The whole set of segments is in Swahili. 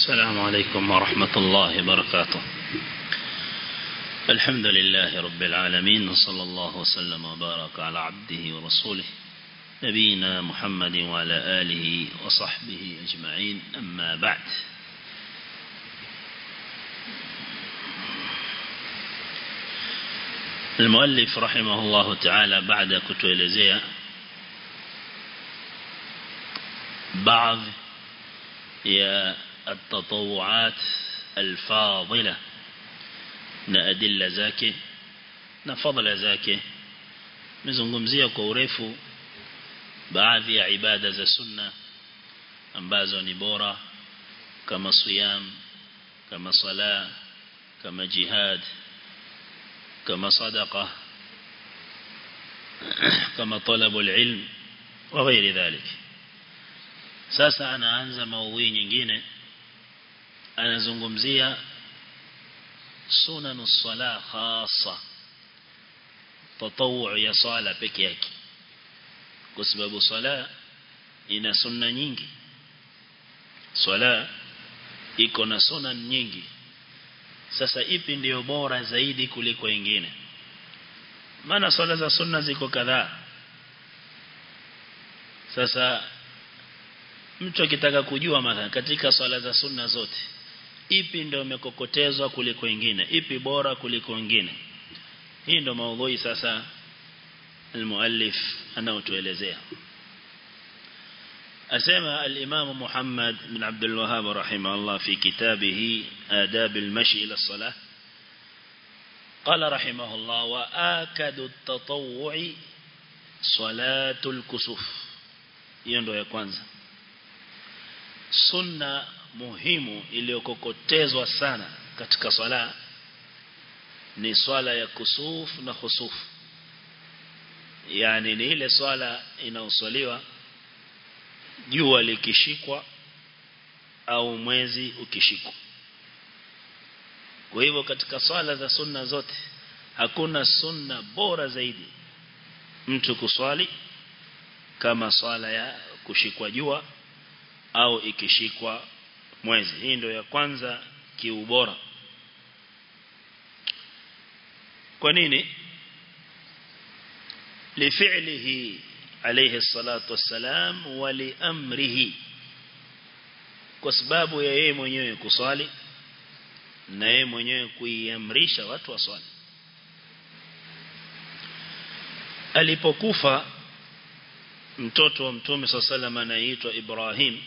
السلام عليكم ورحمة الله وبركاته الحمد لله رب العالمين وصلى الله وسلم وبارك على عبده ورسوله نبينا محمد وعلى آله وصحبه أجمعين أما بعد المؤلف رحمه الله تعالى بعد كتوelezea بعض يا التطوعات الفاضلة na adilla zake na fadhila zake mezungumzia kwa urefu baadhi ya ibada za sunna ambazo ni bora kama siyam kama sala kama jihad kama sadaqa kama talabu alilm wa ghairi dhalik sasa anaanza maudhui nyingine anazungumzia sunanu sala khasa tatawu ya sala peke yake kwa sababu sala ina sunna nyingi sala iko na sunna nyingi sasa ipi ndiyo bora zaidi kuliko ingine maana swala za sunna ziko kadhaa sasa mtu akitaka kujua mathalan katika swala za sunna zote ipi ndio imekokotezwa kuliko ingine ipi bora kuliko ingine hii ndio maudhui sasa المؤلف anaotuelezea أسمى الإمام محمد بن عبد الوهاب رحمه الله في كتابه آداب المشي إلى الصلاة قال رحمه الله وآكد التطوع صلاة الكسوف يندو يكوانزا sunna muhimu iliyokokotezwa sana katika swala ni swala ya kusuf na khusuf yani ni ile swala inaoswaliwa jua likishikwa au mwezi ukishikwa kwa hivyo katika swala za sunna zote hakuna sunna bora zaidi mtu kuswali kama swala ya kushikwa jua au ikishikwa mwezi hii ndio ya kwanza kiubora kwa nini lifi'lihi alayhi salatu wassalam wa liamrihi kwa sababu ya yeye mwenyewe kuswali na yeye mwenyewe kuiamrisha watu waswali alipokufa mtoto wa mtume sallallahu anaitwa Ibrahim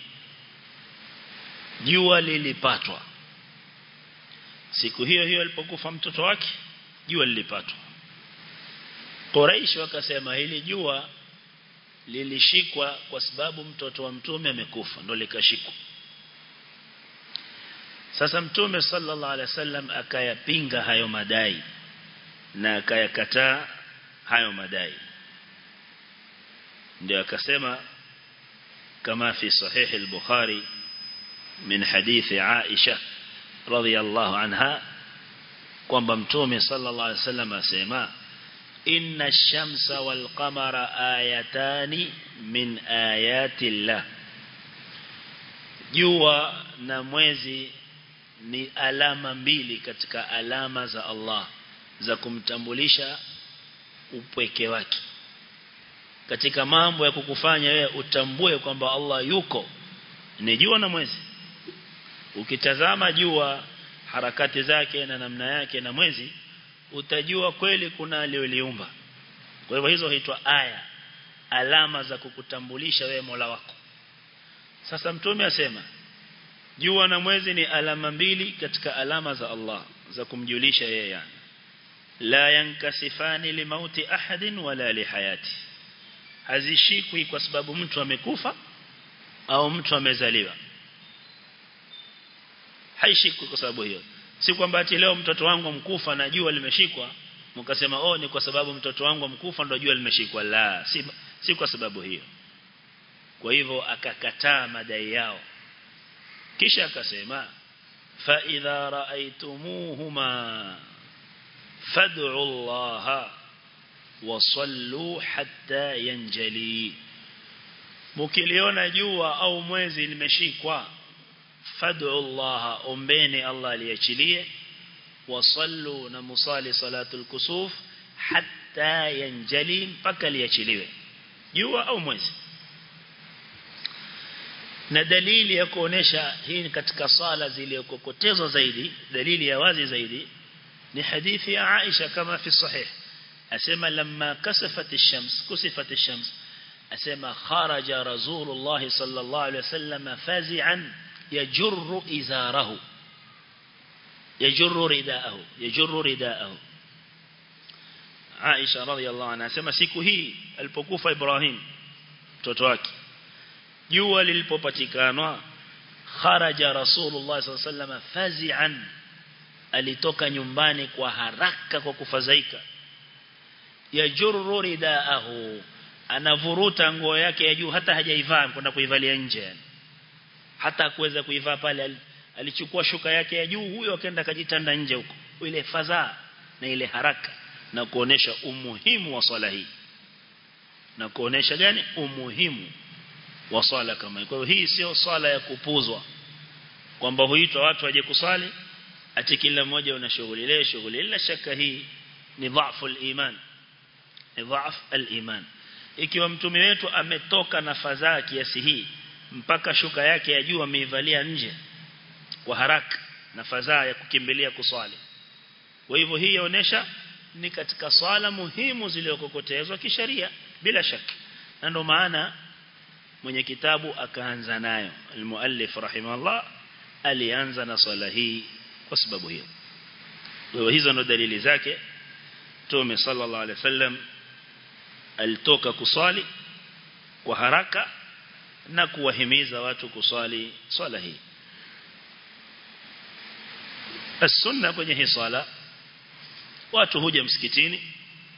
jua lilipatwa siku hiyo hiyo alipokufa mtoto wake jua lilipatwa Quraish wakasema hili jua lilishikwa kwa sababu mtoto wa mtume amekufa ndo likashikwa sasa mtume sallallahu alaihi wasallam akayapinga hayo madai na akayakataa hayo madai ndio akasema kama fi sahih al-bukhari min hadithi Aisha radhiyallahu anha kwamba mtume sallallahu alaihi wasallam asema inna ash-shamsa wal qamara ayatani min ayati llah jua na mwezi ni alama mbili katika alama za Allah za kumtambulisha upweke wake katika mambo ya kukufanya wewe utambue kwamba Allah yuko ni jua na mwezi ukitazama jua harakati zake na namna yake na mwezi utajua kweli kuna aliyoliumba kwa hivyo hizo huitwa aya alama za kukutambulisha wewe Mola wako sasa mtume asema jua na mwezi ni alama mbili katika alama za Allah za kumjulisha yeye yani la yankasifani limauti ahadin wala lihayati hazishikwi kwa sababu mtu amekufa au mtu amezaliwa haishikwi kwa sababu hiyo si kwamba ati leo mtoto wangu mkufa na jua limeshikwa mkasema oh ni kwa sababu mtoto wangu mkufa ndio jua limeshikwa la si, si kwa sababu hiyo kwa hivyo akakataa madai yao kisha akasema fa idha raaitumuhuma fad'u Allah wasallu hatta yanjali mkiliona jua au mwezi limeshikwa fad'u Allah ombeni Allah aliachilie wasallu na musali salatul kusuf hatta yanjali mpaka liachiliwe jua au mwezi na dalili ya kuonesha hii ni katika sala zilizokokotezwa zaidi dalili ya wazi zaidi ni hadithi ya Aisha kama fi sahih asema lamma kasafat ash-shams kusifat ash-shams asema kharaja rasulullah sallallahu alayhi wasallam fazi'an yajurru izarahu yajurru ridaahu yajurru ridaahu Aisha radhiallahu anha asema siku hii alipokufa Ibrahim mtoto wake jua lilipopatikana kharaja rasulullah sallallahu alayhi wasallam fazi'an alitoka nyumbani kwa haraka kwa kufadhaika yajurru ridaahu anavuruta nguo yake ya juu hata hajaivaa kwenda kuivalia nje yani hata kuweza kuivaa pale alichukua shuka yake ya juu huyo akaenda akajitanda nje huko ile fadhaa na ile haraka na kuonesha umuhimu wa swala hii na kuonesha gani umuhimu wa swala kama kwa hiyo hii sio swala ya kupuzwa kwamba huitwa watu waje kusali ati kila mmoja una shughuli ile shughuli ila shaka hii ni dhaifu al-iman ni dhaif al-iman ikiwa mtume wetu ametoka na fadhaa kiasi hii mpaka shuka yake ya juu ameivalia nje kwa haraka na fadhaa ya kukimbilia kuswali kwa hivyo hii inaonyesha ni katika swala muhimu zilizokokotezwa kisheria bila shaka na ndio maana mwenye kitabu akaanza nayo almuallif rahimahullah alianza na swala hii kwa sababu hiyo kwa hizo ndo dalili zake Mtume sallallahu alaihi wasallam alitoka kuswali kwa haraka na kuwahimiza watu kuswali swala hii as-sunna kwenye hii swala watu huja msikitini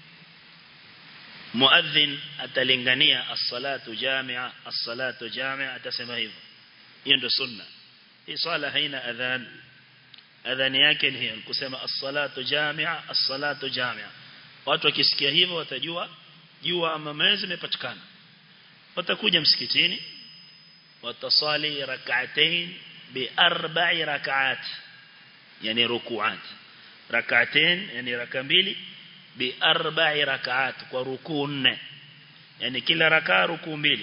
muadhin atalingania as-salatu jami'a as-salatu jami'a atasema hivyo hiyo ndio sunna hii swala haina adhan adhani yake ni hiyo kusema as-salatu jami'a as-salatu jami'a watu wakisikia hivyo watajua jua ama mwezi imepatikana watakuja msikitini watasali rak'atain bi arba'i rak'at yani ruku'at rak'atain yani raka mbili bi arba'i rak'at kwa rukuu nne yani kila raka rukuu mbili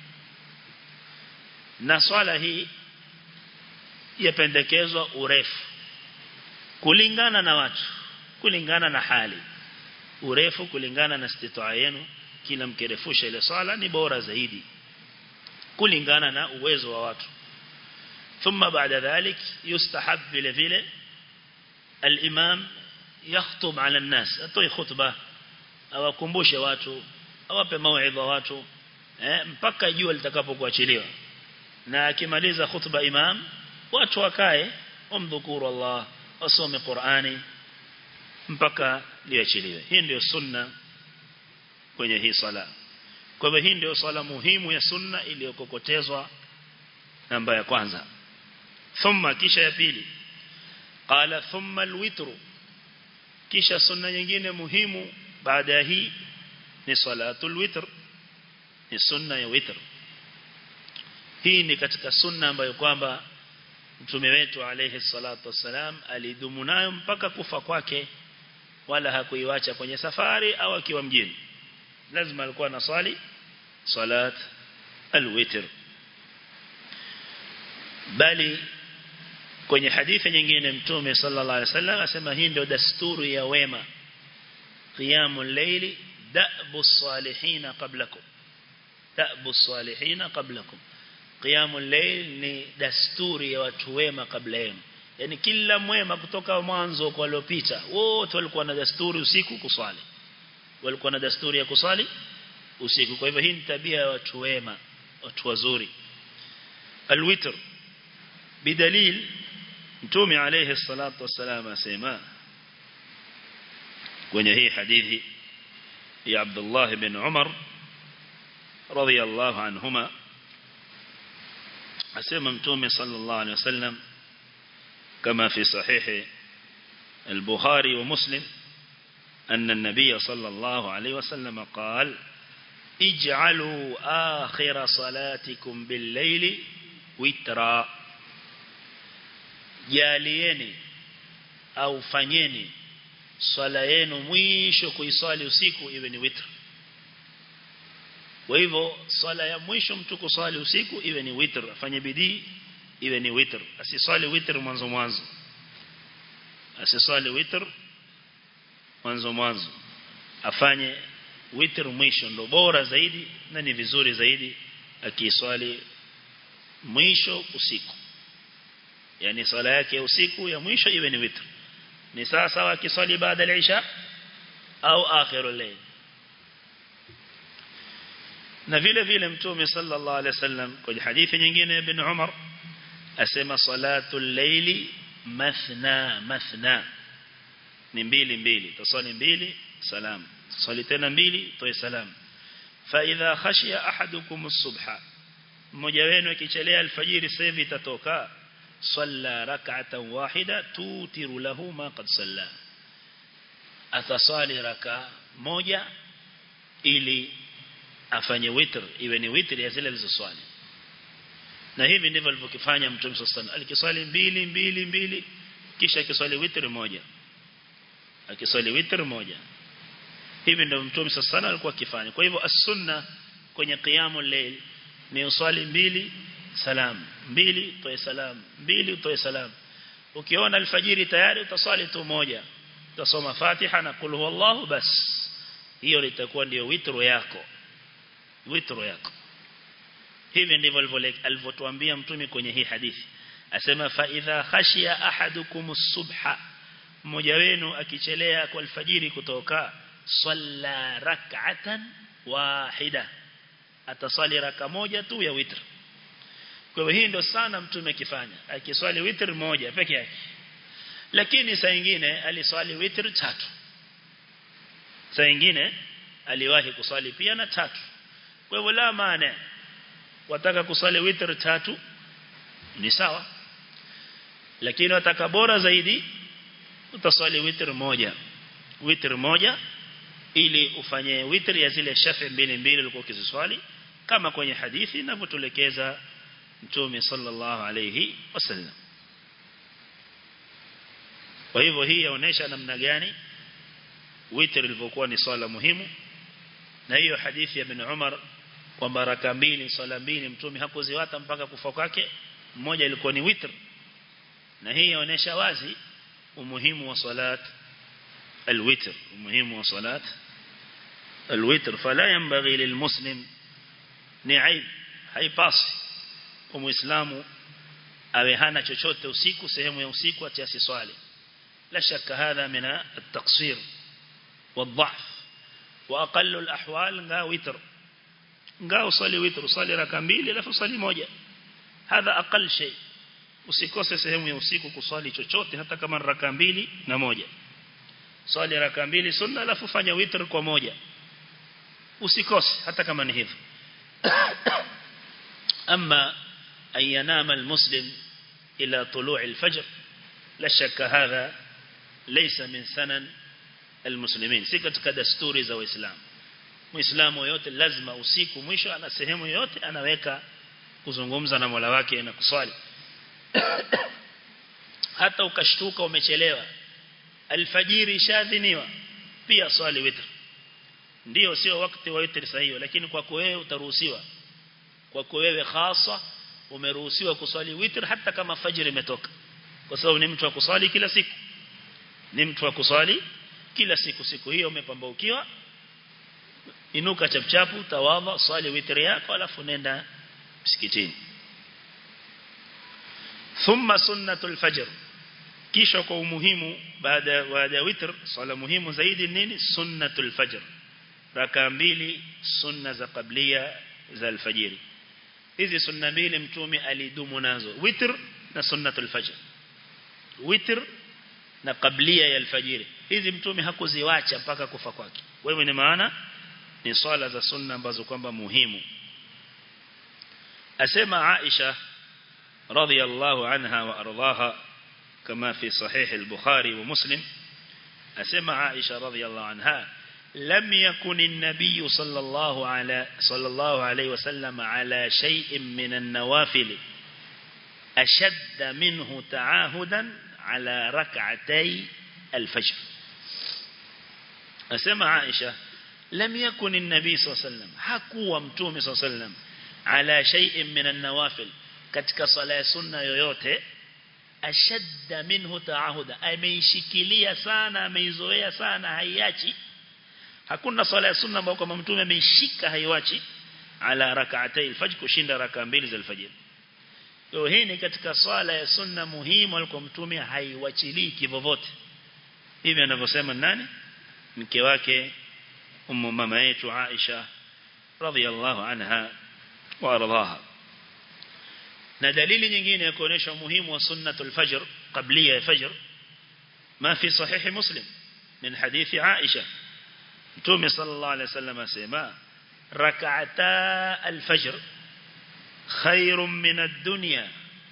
na swala hii yapendekezwa urefu kulingana na watu kulingana na hali urefu kulingana na istitaa yenu kila mkerefusha ile swala ni bora zaidi kulingana na uwezo wa watu thumma baada dhalik yustahab vile vile al-imam yakhutub ala an-nas atoe khutba awakumbushe watu awape mauidha watu eh, mpaka jua litakapokuachiliwa na akimaliza khutba imam watu wakae wamdhukuru Allah wasome Qur'ani mpaka liachiliwe hii ndio sunna kwenye hii sala kwa hivyo hii ndio sala muhimu ya sunna iliyokokotezwa namba ya kwanza thumma kisha ya pili qala thumma alwitru kisha sunna nyingine muhimu baada ya hii ni salatul witr ni sunna ya witr hii ni katika sunna ambayo kwamba mtume wetu alayhi salatu wassalam alidumu nayo mpaka kufa kwake wala hakuiwacha kwenye safari au akiwa mjini lazima alikuwa na swali salat alwitr bali kwenye hadithi nyingine mtume sallallahu alaihi wasallam asema hii ndio dasturi ya wema qiyamul layli da'bu salihin qablakum da'bu salihin qablakum qiyamul layl ni dasturi ya watu wema kabla yenu yani kila mwema kutoka mwanzo kwa waliopita wote walikuwa na dasturi usiku kuswali walikuwa na dasturi ya kuswali usiku kwa hivyo hii ni tabia ya watu wema watu wazuri alwitr bidalil mtume alayhi salatu wasalam asema kwenye hii hadithi ya Abdullah ibn Umar radiyallahu anhuma asema mtume sallallahu alayhi wasallam كما في صحيح البخاري ومسلم أن النبي صلى الله عليه وسلم قال اجعلوا آخر صلاتكم بالليل وترا jalieni au fanyeni swala yenu mwisho kuiswali usiku iwe ni witr kwa hivyo swala ya mwisho mtu kuswali usiku iwe ni witr afanye bidii iwe ni witr asiswali witr mwanzo mwanzo asiswali witr mwanzo mwanzo afanye witr mwisho ndo bora zaidi na ni vizuri zaidi akiswali mwisho usiku yani swala yake usiku ya mwisho iwe ni witr ni sawa sawa akiswali baada ya isha au akhirul layl na vile vile mtume sallallahu alaihi wasallam kwenye hadithi nyingine ibn Umar asema salatul layli mathna mathna ni mbili mbili tusali mbili salam tusali tena mbili toe salam fa idha khashiya ahadukum as-subha mmoja wenu akichelea alfajiri sasa hivi itatoka salla rak'atan wahida tutiru lahu ma qad salla atasali raka moja ili afanye witr iwe ni witr ya zile alizoswali na hivi ndivyo alivyokifanya mtume sallallahu alikiswali mbili mbili mbili kisha akiswali witr moja akiswali witr moja hivi ndio mtume sallallahu alikuwa akifanya kwa hivyo as-sunna kwenye qiyamul layl ni uswali mbili salam mbili toe salam mbili utoe salam ukiona alfajiri tayari utaswali tu moja utasoma Fatiha na kul huwallahu bas hiyo litakuwa ndio witro yako witro yako hivi ndivyo alivyotuambia mtume kwenye hii hadithi asema fa idha khashiya ahadukum as-subha mmoja wenu akichelea kwa alfajiri kutoka salla rak'atan wahida atasali raka moja tu ya witr kwa hivyo hii ndio sana mtume akifanya akiswali witr moja peke yake lakini saa nyingine aliswali witr tatu saa nyingine aliwahi kuswali pia na tatu kwa hivyo la maana wataka kuswali witr tatu ni sawa lakini wataka bora zaidi utaswali witr moja witr moja ili ufanye witr ya zile shafi mbili mbili ulikuwa ukiziswali kama kwenye hadithi inavyotulekeza mtume sallallahu alayhi wasallam kwa hivyo hii yaonesha namna gani witr ilivyokuwa ni swala muhimu na hiyo hadithi ya ibn Umar kwamba raka mbili swala mbili mtume hakuziwata mpaka kufa kwake mmoja ilikuwa ni witr na hii yaonesha wazi umuhimu wa salat الوتر المهم وصلاة الوتر فلا ينبغي للمسلم نعيب haipasi kwa muislamu awe hana chochote usiku sehemu ya usiku atiasi swali la shakka hadha min at-taqsir wad-dha'f wa aqallu al-ahwal nga witr nga usali witr usali raka mbili alafu usali moja hadha aqall shay usikose sehemu ya usiku kuswali chochote hata kama raka mbili na moja swali raka mbili sunna alafu fanya witr kwa moja usikose hata kama ni hivyo أما أن ينام المسلم إلى طلوع الفجر لا شك هذا ليس من سنن المسلمين si katika desturi za waislamu muislamu yote lazima usiku mwisho ana sehemu yote anaweka kuzungumza na Mola wake na kuswali hata ukashtuka umechelewa alfajiri shadhiniwa pia swali witr ndio sio wakati wa witr sahihi lakini kwako wewe utaruhusiwa kwako wewe hasa umeruhusiwa kuswali witr hata kama fajiri imetoka kwa sababu ni mtu wa kuswali kila siku ni mtu wa kuswali kila siku siku hiyo umepambaukiwa inuka chapchapu tawadha swali witr yako alafu nenda msikitini thumma sunnatul fajr kisha kwa umuhimu baada baada ya witr swala muhimu zaidi nini sunnatul fajr raka mbili sunna za qablia za alfajiri hizi sunna mbili mtume alidumu nazo witr na sunnatul fajr witr na qablia ya alfajiri hizi mtume hakuziwacha mpaka kufa kwake wewe ni maana ni swala za sunna ambazo kwamba muhimu asema Aisha radhiyallahu anha wa ardhaha kama fi sahih al-Bukhari wa Muslim asema Aisha radhiyallahu anha لم يكن النبي صلى الله على صلى الله عليه وسلم على شيء من النوافل ashadda minhu ta'ahudan ala rak'atay al-fajr asema Aisha lam yakun an-nabi sallallahu alayhi wasallam hakuwa mtume sallallahu alayhi wasallam ala shay'in min an-nawafil katika sala ya sunna yoyote ashadda minhu ta'ahuda ameishikilia sana ameizoea sana haiachi hakuna sala ya sunna ambayo kama mtume ameishika haiwachi ala rak'atay al-fajr kushinda raka mbili za al-fajr Kwa hii ni katika swala ya sunna muhimu alikuwa mtume haiwachilii kivovote. Hivi anavyosema nani? Mke wake ummu mama yetu Aisha radhiyallahu anha wa ardhaha. Na dalili nyingine ya kuonesha umuhimu wa sunnatul fajr qabliya ya fajr ما في صحيح مسلم من حديث عائشة متومي صلى الله عليه وسلم أسيما ركعتا الفجر خير من الدنيا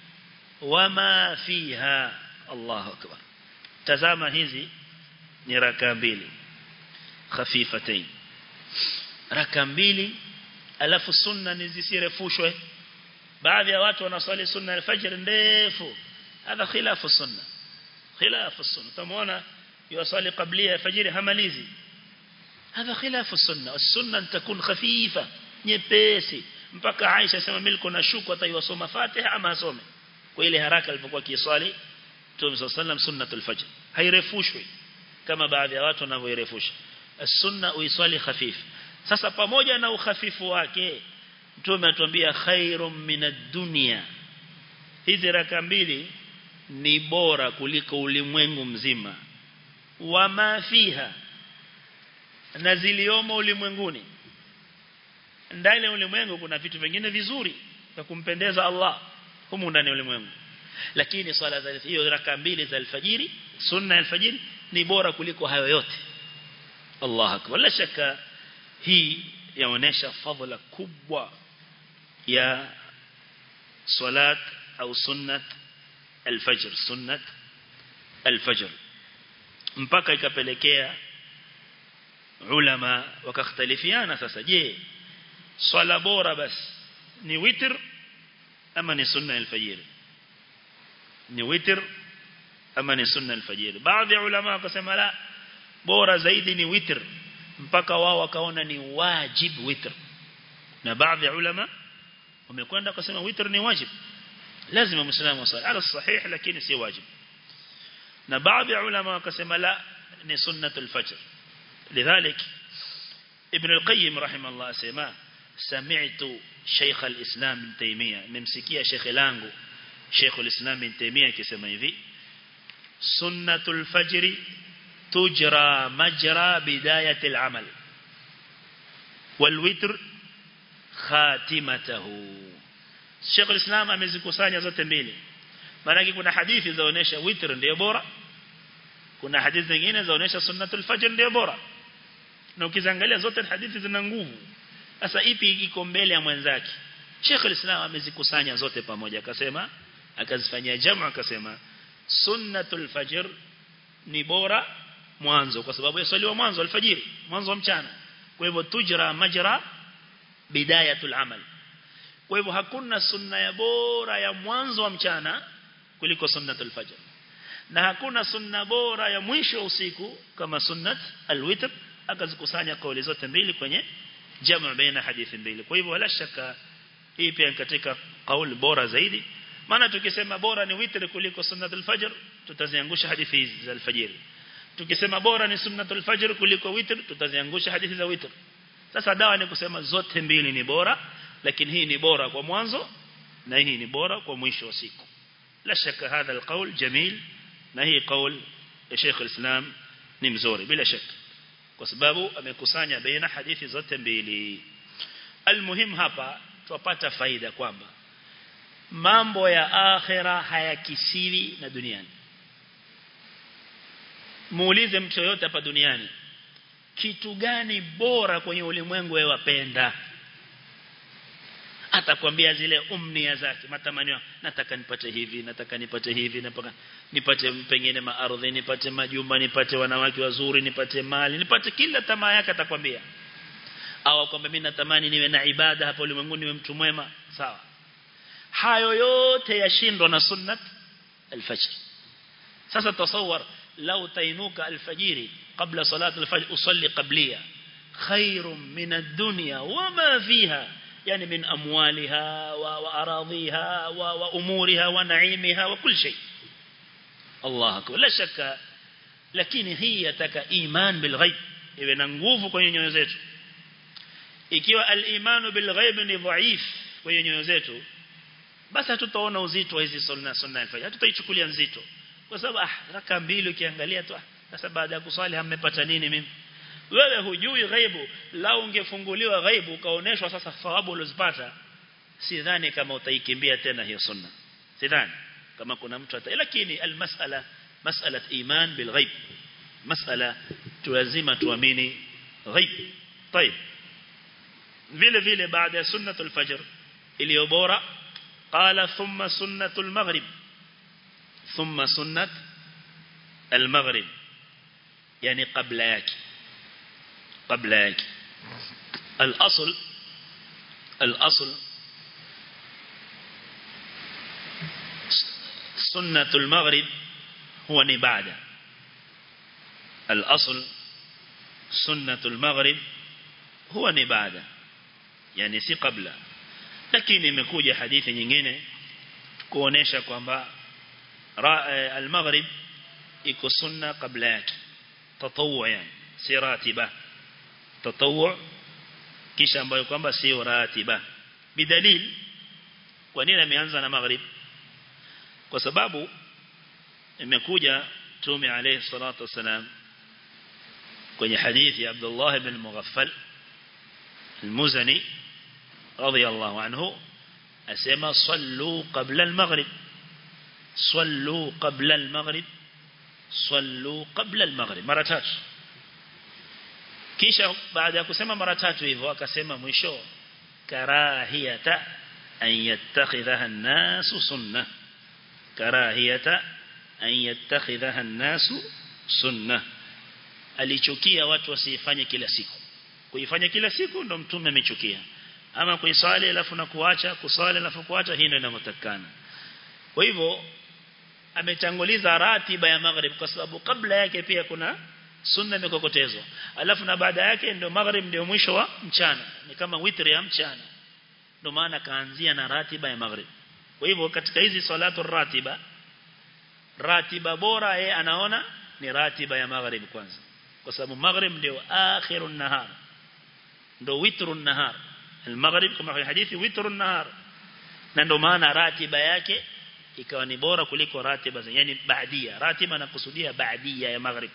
وما فيها الله أكبر تزام هذي ni raka mbili khafifatain raka mbili alafu sunna ni zisirefushwe baadhi ya watu wanaswali sunna al-fajr ndefu hadha khilafu sunna khilafu sunna tumeona yusali qablia ya fajr hamalizi hadha khilafu sunna as-sunna takun khafifa nyepesi mpaka Aisha sema mimi niko na shuku ataiwasoma Fatiha ama asome kwa ile haraka alipokuwa kiswali Mtume صلى الله sunnatul fajr hairefushwi kama baadhi ya watu wanavyoirefusha sunna uiswali khafif sasa pamoja na ukhafifu wake Mtume atuambia khairum minad dunya hizi raka mbili ni bora kuliko ulimwengu mzima wama fiha na ziliomo ulimwenguni ndani ya ulimwengu kuna vitu vingine vizuri vya kumpendeza Allah humu ndani ya ulimwengu lakini swala za hiyo raka mbili za alfajiri sunna ya alfajiri ni bora kuliko hayo yote Allah akbar la shaka hii yaonesha fadhila kubwa ya salat au sunnat alfajr sunnat alfajr mpaka ikapelekea ulama wakakhtalifiana sasa je swala bora basi ni witr ama ni sunna alfajr ni witr ama ni sunna alfajr baadhi ya ulama wakasema la bora zaidi ni witr mpaka wao wakaona ni wajib witr na baadhi ya ulama wamekwenda kusema witr ni wajib lazima muislamu asali ala sahih lakini si wajib na baadhi ya ulama wakasema la ni sunnatul fajr lidhalik ibn al-qayyim rahimahullah asema sami'tu shaykh al-islam ibn taymiyyah nimsikia shaykh langu shaykh al-islam ibn taymiyyah akisema hivi sunnatul fajr tujra majra bidayat al-amal wal witr khatimatahu Sheikh al-Islam amezikusanya zote mbili maana kuna hadithi zaonesha witr ndio bora kuna hadithi zingine zaonesha sunnatul fajr ndio bora na ukiziangalia zote hadithi zina nguvu sasa ipi iko mbele ya mwenzake Sheikh al-Islam amezikusanya zote pamoja akasema akazifanyia jamu akasema sunnatul fajr ni bora mwanzo kwa sababu yasaliwa mwanzo alfajiri mwanzo wa mchana kwa hivyo tujra majra bidayatul amal kwa hivyo hakuna sunna ya bora ya mwanzo wa mchana kuliko sunnatul fajr na hakuna sunna bora ya mwisho wa usiku kama sunnat alwitr akazikusanya kauli zote mbili kwenye jamu baina hadithi mbili kwa hivyo wala shaka hii pia katika kauli bora zaidi maana tukisema bora ni witr kuliko sunnatul fajr tutaziangusha hadithi hizi za alfajiri tukisema bora ni sunnatul fajr kuliko witr tutaziangusha hadithi za witr sasa dawa ni kusema zote mbili ni bora lakini hii ni bora kwa mwanzo na hii ni bora kwa mwisho wa siku la shaka hadha alqaul jamil na hii qaul ya Sheikh al-Islam ni mzuri bila shaka kwa sababu amekusanya baina hadithi zote mbili almuhim hapa tupata faida kwamba mambo ya akhira hayakisiwi na duniani muulize mtu yote hapa duniani kitu gani bora kwenye ulimwengu wewe wapenda atakwambia zile umnia zake matamanio nataka nipate hivi nataka nipate hivi nataka nipate pengine maardhi nipate majumba nipate wanawake wazuri nipate mali nipate kila tamaa yake atakwambia au kwamba mimi natamani niwe na ibada hapo ulimwenguni niwe mtu mwema sawa hayo yote yashindwa na sunnat al-fajr sasa tasawwar law tainuka al-fajiri qabla salat al-fajr usalli qabliya khairun min ad-dunya wama fiha yani min amwaliha wa aradhiha wa umuriha wa naimiha wa kull shay Allah akbar la shakka lakini hii yataka iman bil ghaib iwe na nguvu kwenye nyoyo zetu ikiwa al-imanu bil ghaib ni dhaif kwenye nyoyo zetu basi hatutaona uzito wa hizi sunna sunna al-fajr hatutaichukulia nzito kwa sababu ah raka mbili ukiangalia tu sasa baada ya kuswali hammepata nini mimi wewe hujui ghaibu lao ungefunguliwa ghaibu ukaoneshwa sasa thawabu ulizopata sidhani kama utaikimbia tena hiyo sunna sidhani kama kuna mtu hata lakini almasala mas'alat iman bil ghaib mas'ala tulazima tuamini ghaib طيب vile vile baada ya sunnatul fajr iliyo bora qala thumma sunnatul maghrib thumma sunnat al maghrib yani qabla yake qabla yake al asl al asl sunnatul maghrib huwa ni baada al asl sunnatul maghrib huwa ni baada yani si kabla lakini imekuja hadithi nyingine kuonesha kwamba al-maghrib iko sunna kabla yake tatawwu yani si ratiba tatawwu kisha ambayo kwamba si ratiba bidalil kwa nini ameanza na maghrib kwa sababu imekuja tume alayhi salatu wasalam kwenye hadithi ya Abdullah ibn Mughaffal المزني رضي الله عنه أسمى صلوا قبل المغرب صلوا قبل المغرب صلوا قبل المغرب مرة تاتو kisha baada ya kusema mara tatu hivyo akasema mwisho karahiyata an yattakhidhaha an-nasu sunna karahiyata an yattakhidhaha an-nasu sunna alichukia watu wasifanye kila siku kuifanya kila siku ndo mtume amechukia ama kuisali alafu na kuacha kusali alafu kuacha hii ndio inamotakana kwa hivyo ametanguliza ratiba ya maghrib kwa sababu kabla yake pia kuna sunna imekokotezwa alafu na baada yake ndio maghrib ndio mwisho wa mchana ni kama witri ya mchana ndio maana kaanzia na ratiba ya maghrib kwa hivyo katika hizi salatu ratiba ratiba bora yeye anaona ni ratiba ya maghrib kwanza kwa sababu maghrib ndio akhirun nahar ndo witru nahar al-maghrib kama kwenye hadithi witru nahar na ndo maana ratiba yake ikawa ni bora kuliko ratiba za yani baadia ratiba na kusudia baadia ya maghrib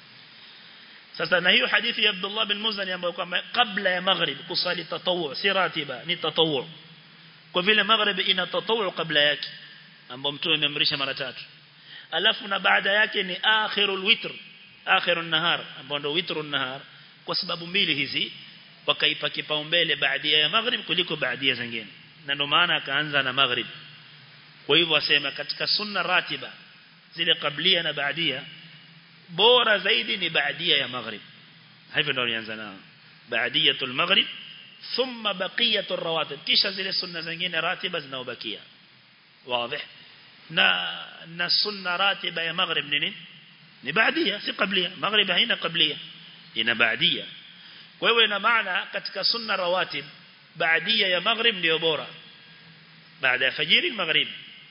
sasa na hiyo hadithi ya Abdullah bin Muzani ambayo kwamba kabla ya maghrib kusali tatawu si ratiba ni tatawu kwa vile maghrib ina tatawu kabla yake ambao mtume ameamrisha mara tatu alafu na baada yake ni akhirul witr akhirun nahar ambao ndo witrun nahar kwa sababu mbili hizi wakaipa kipaumbele baadia ya maghrib kuliko baadia zingine na ndio maana akaanza na maghrib kwa hivyo wasema katika sunna ratiba zile kablia na baadia bora zaidi ni baadia ya maghrib hivyo ndio alianza nao baadiyatul maghrib thumma baqiyatur rawatib kisha zile sunna zingine ratiba zinaobakia wazi na na sunna ratiba ya maghrib nini ni baadia si qablia maghrib haina qablia ina baadia kwa hiyo ina maana katika sunna rawatib baadia ya maghrib ndio bora baada ya fajiri maghrib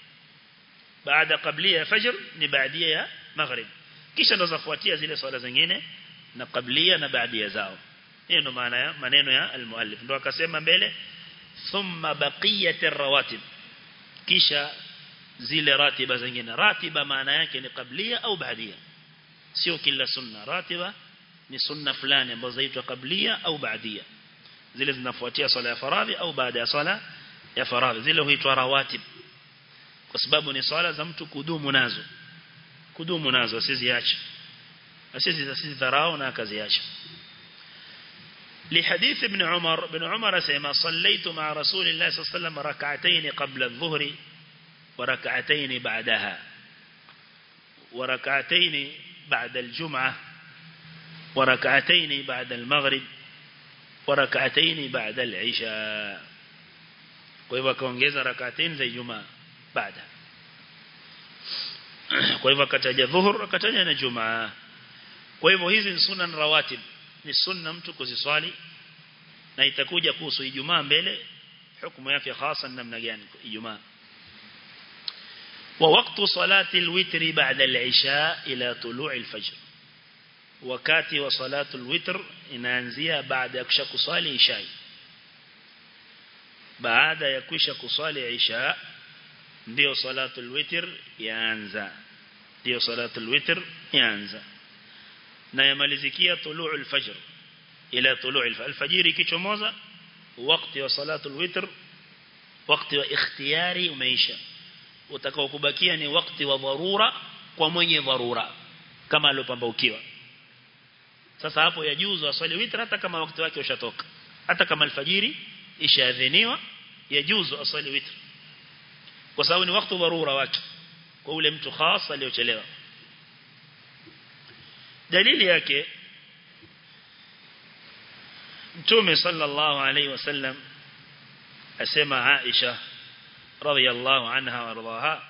baada qablia ya fajr ni baadia ya maghrib kisha ndo zafuatia zile swala zingine na qablia na baadia zao hiyo ndo maana ya maneno ya almuallif ndo akasema mbele thumma baqiyat rawatib kisha zile ratiba zingine ratiba maana yake ni qablia au baadia sio kila sunna ratiba ni sunna fulani ambazo zaitwa qablia au baadia zile zinafuatia swala ya faradhi au baada ya swala ya faradhi zile huitwa rawatib kwa sababu ni swala za mtu kudumu nazo kudumu nazo asiziache asizi asizidharau na akaziacha لحديث ابن عمر ابن عمر سيما صليت مع رسول الله صلى الله عليه وسلم ركعتين قبل الظهر وركعتين بعدها وركعتين بعد الجمعة وركعتين بعد المغرب وركعتين بعد العشاء kwa hivyo akaongeza rak'atain za Ijumaa baada kwa hivyo akataja dhuhur akataja na Jumaa kwa hivyo hizi ni sunan rawatib ni sunna mtu kuziswali na itakuja kuhusu Ijumaa mbele hukumu yake hasa namna gani Ijumaa ووقت صلاة الوتر بعد العشاء إلى طلوع الفجر wakati wa salatul witr inaanzia baada ya kusha kusali isha baada ya kusha kusali isha ndio salatul witr yaanza ndio salatul witr yaanza na yamalizikia tulu'ul fajr ila tulu'il alfajiri ikichomoza wakati wa salatul witr wakati wa ikhtiyari umeisha utakao kubakia ni wakati wa dharura kwa mwenye dharura kama aliyopambaukiwa sasa hapo yajuzu aswali witr hata kama wakati wake ushatoka hata kama alfajiri ishaadhiniwa yajuzu aswali witr kwa sababu ni wakati dharura wake kwa ule mtu khas aliyochelewa dalili yake Mtume sallallahu alaihi wasallam asema Aisha radhiyallahu anha warḍaha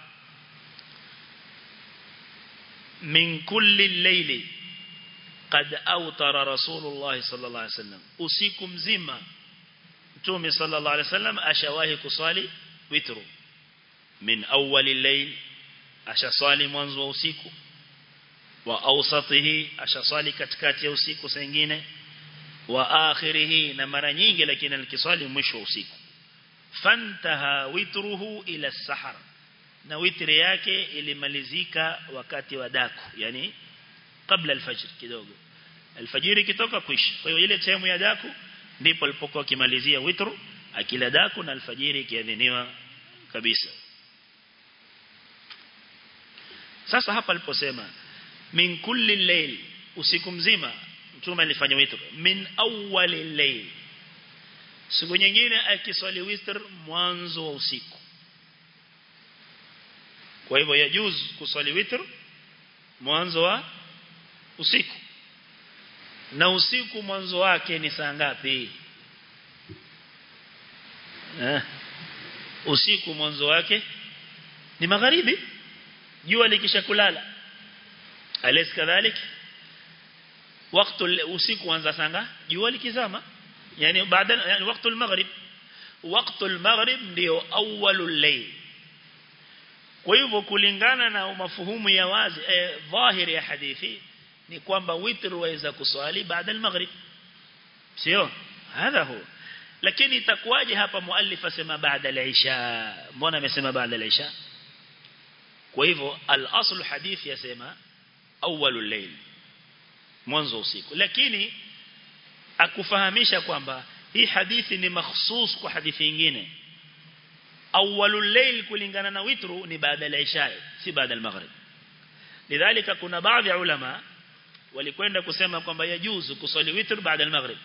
min kulli layli qad awtara rasulullah sallallahu alaihi wasallam usiku mzima Mtume sallallahu alaihi wasallam ashawahi kuswali witru min awwali layl ashaswali mwanzo wa usiku wa awsatihi ashaswali katikati ya usiku sengine wa akhirihi na mara nyingi lakini alikiswali mwisho wa usiku fantaha witruhu ila sahar na witri yake ilimalizika wakati wa daku yani kabla alfajr kidogo alfajiri kitoka kwisha kwa hiyo ile sehemu ya daku ndipo alipokuwa kimalizia witru akila daku na alfajiri ikiadhiniwa kabisa sasa hapa aliposema min kulli layl usiku mzima mtume alifanya witr min awwali layl siku nyingine akiswali witr mwanzo wa usiku kwa hivyo yajuz kuswali witr mwanzo wa usiku na usiku mwanzo wake ni saa ngapi eh usiku mwanzo wake ni magharibi jua likisha kulala alis kadhalik wakati usiku anza sanga jua likizama yani baada yani wakati al-maghrib wakati al-maghrib ndio awwalul layl kwa hivyo kulingana na mafuhumu ya wazi eh, dhahiri ya hadithi ni kwamba witr waweza kuswali baada al-maghrib sio hadha huwa lakini itakuwaje hapa muallif asema baada al-isha mbona amesema baada al-isha kwa hivyo al-asl hadithi yasema awwalul layl mwanzo usiku lakini akufahamisha kwamba hii hadithi ni makhsus kwa hadithi nyingine awwalul layl kulingana na witru ni baada ya isha si baada al-maghrib lidhalika kuna baadhi ya ulama walikwenda kusema kwamba yajuzu kusali witr baada al-maghrib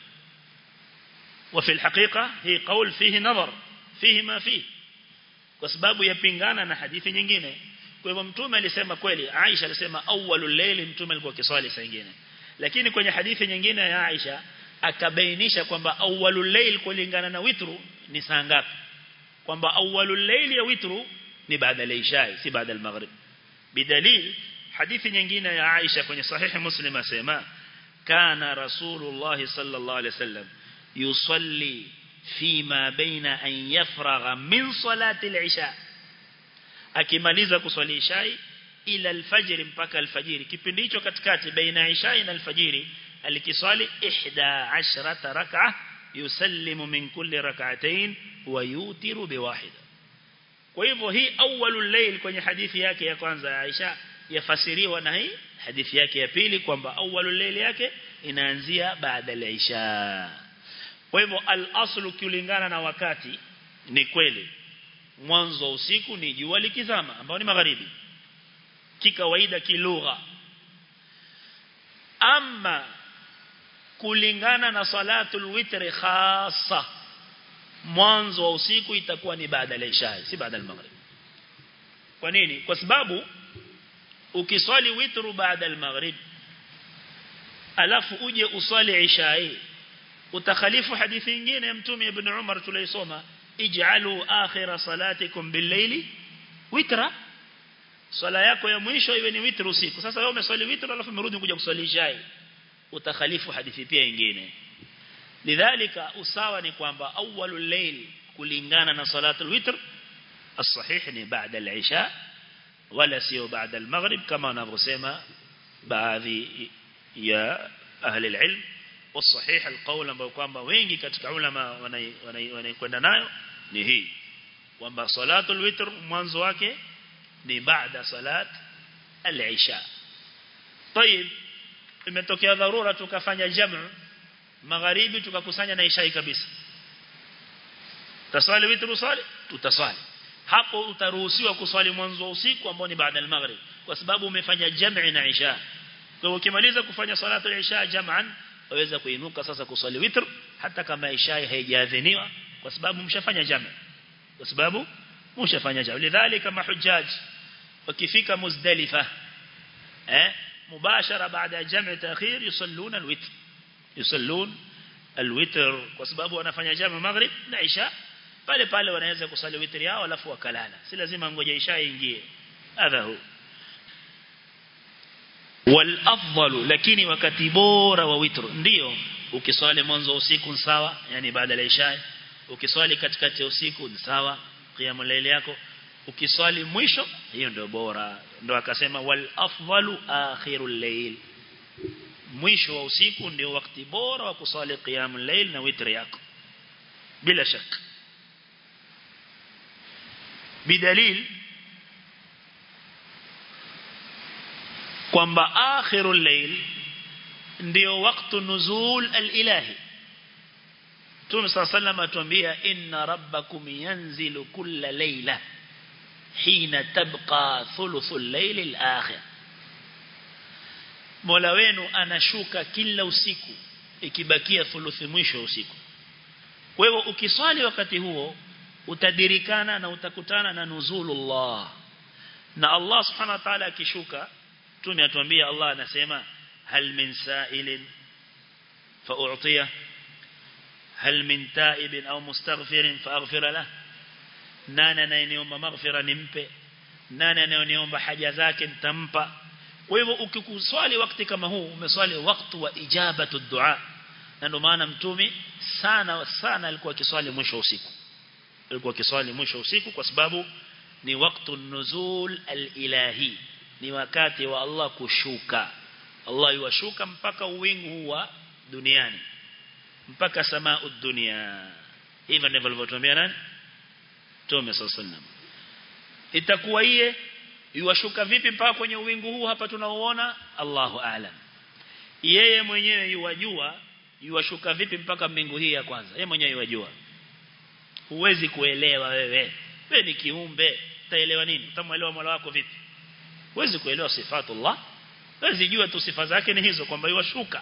وفي الحقيقة هي قول فيه نظر فيه ما فيه kwa sababu yapingana na hadithi nyingine kwa hivyo mtume alisema kweli Aisha alisema awwalul layl mtume alikuwa kiswali saa nyingine lakini kwenye hadithi nyingine ya Aisha akabainisha kwamba awwalul layl kulingana na witru ni saa ngapi kwamba awwalul layl ya witru ni baada ya isha si baada ya maghrib bidalil hadithi nyingine ya Aisha kwenye sahihi Muslim asema kana rasulullah sallallahu alaihi wasallam yusalli fima baina an yafragha min salati al-isha akimaliza kuswali isha ila al-fajr mpaka al-fajr kipindi hicho katikati baina isha na al-fajr alikiswali 11 rak'a yusallimu min kulli rak'atayn wa yutiru biwahida kwa hivyo hii awwalul layl kwenye hadithi yake ya kwanza ya Aisha yafasiriwa na hii hadithi yake ya pili kwamba awwalul layl yake inaanzia baada ya Isha kwa hivyo al-aslu kulingana na wakati ni kweli mwanzo wa usiku ni jua likizama ambao ni magharibi kikawaida kilugha ama kulingana na salatul witr khassa mwanzo wa usiku itakuwa ni baada ya isha si baada ya maghrib kwa nini kwa sababu ukiswali witru baada ya maghrib alafu uje uswali isha utakhalifu hadithi nyingine ya mtume ibn Umar tulisoma ij'alu akhira salatikum bil-layli witra swala yako ya mwisho iwe ni witr usiku sasa wewe umeswali witr alafu umerudi kuja kuswali isha utakhalifu hadithi pia nyingine lidhalika usawa ni kwamba awwalul layl kulingana na salatul witr الصحيح ni baada al-isha wala sio baada al-maghrib kama wanavyosema baadhi ya ahli al-ilm والصحيح القول ambao kwamba wengi katika ulama wanakwenda nayo ni hii kwamba salatul witr mwanzo wake ni baada salat al-isha طيب imetokea dharura tukafanya jamu magharibi tukakusanya na isha kabisa taswali witr usali tutaswali hapo utaruhusiwa kuswali mwanzo wa usiku ambao ni baada al-maghrib kwa sababu umefanya jam'i na isha kwa hiyo ukimaliza kufanya salatu al-isha jam'an waweza kuinuka sasa kuswali witr hata kama isha haijaadhiniwa kwa sababu mshafanya jam'i kwa sababu mshafanya jam'i lidhalika mahujjaj wakifika muzdalifa eh mubashara baada ya jam'i ta'khir yusalluna al-witr yusallun al-witr kwa sababu wanafanya jam'i maghrib na isha pale pale wanaweza kusali witri yao alafu wakalala si lazima ngoja isha ingie hadha hu wal afdalu lakini wakati bora wa witr ndio ukiswali mwanzo usiku sawa yani baada ya isha ukiswali katikati ya usiku sawa qiyamul layl yako ukiswali mwisho hiyo ndio bora ndio akasema wal afdalu akhirul layl mwisho wa usiku ndio wakati bora wa kuswali qiyamul layl na witri yako bila shaka بدليل kwamba akhirul layl ndio wakati nuzul al-ilahi Mtume صلى الله عليه وسلم atuambia inna rabbakum yanzilu kulla layla hina tabqa thuluthul layl al-akhir Mola wenu anashuka kila usiku ikibakia thuluthi mwisho usiku kwa hivyo ukiswali wakati huo utadirikana na utakutana na nuzulullah na Allah subhanahu wa ta'ala akishuka tume atuambia Allah anasema hal min sa'ilin fa'u'tiya hal min ta'ibin au mustaghfirin fa'aghfir lah nani anayeniomba maghfira nimpe nani anayeniomba haja zake nitampa kwa hivyo ukikuswali wakati kama huu umeswali wakati wa ijabatu dua na ndio maana mtume sana sana alikuwa akiswali mwisho usiku alikuwa kiswali mwisho usiku kwa sababu ni wakati nuzul al-ilahi ni wakati wa Allah kushuka Allah yuwashuka mpaka uwingu wa duniani mpaka samaa dunia hivyo ndivyo alivyotuambia nani Mtume sallallahu itakuwa iye yuwashuka vipi mpaka kwenye uwingu huu hapa tunaoona Allahu aalam yeye mwenyewe yuwajua yuwashuka vipi mpaka mbingu hii ya kwanza yeye mwenyewe yuwajua huwezi kuelewa wewe wewe ni kiumbe utaelewa nini utamuelewa Mola wako vipi huwezi kuelewa sifatullah huwezi jua tu sifa zake ni hizo kwamba yuwashuka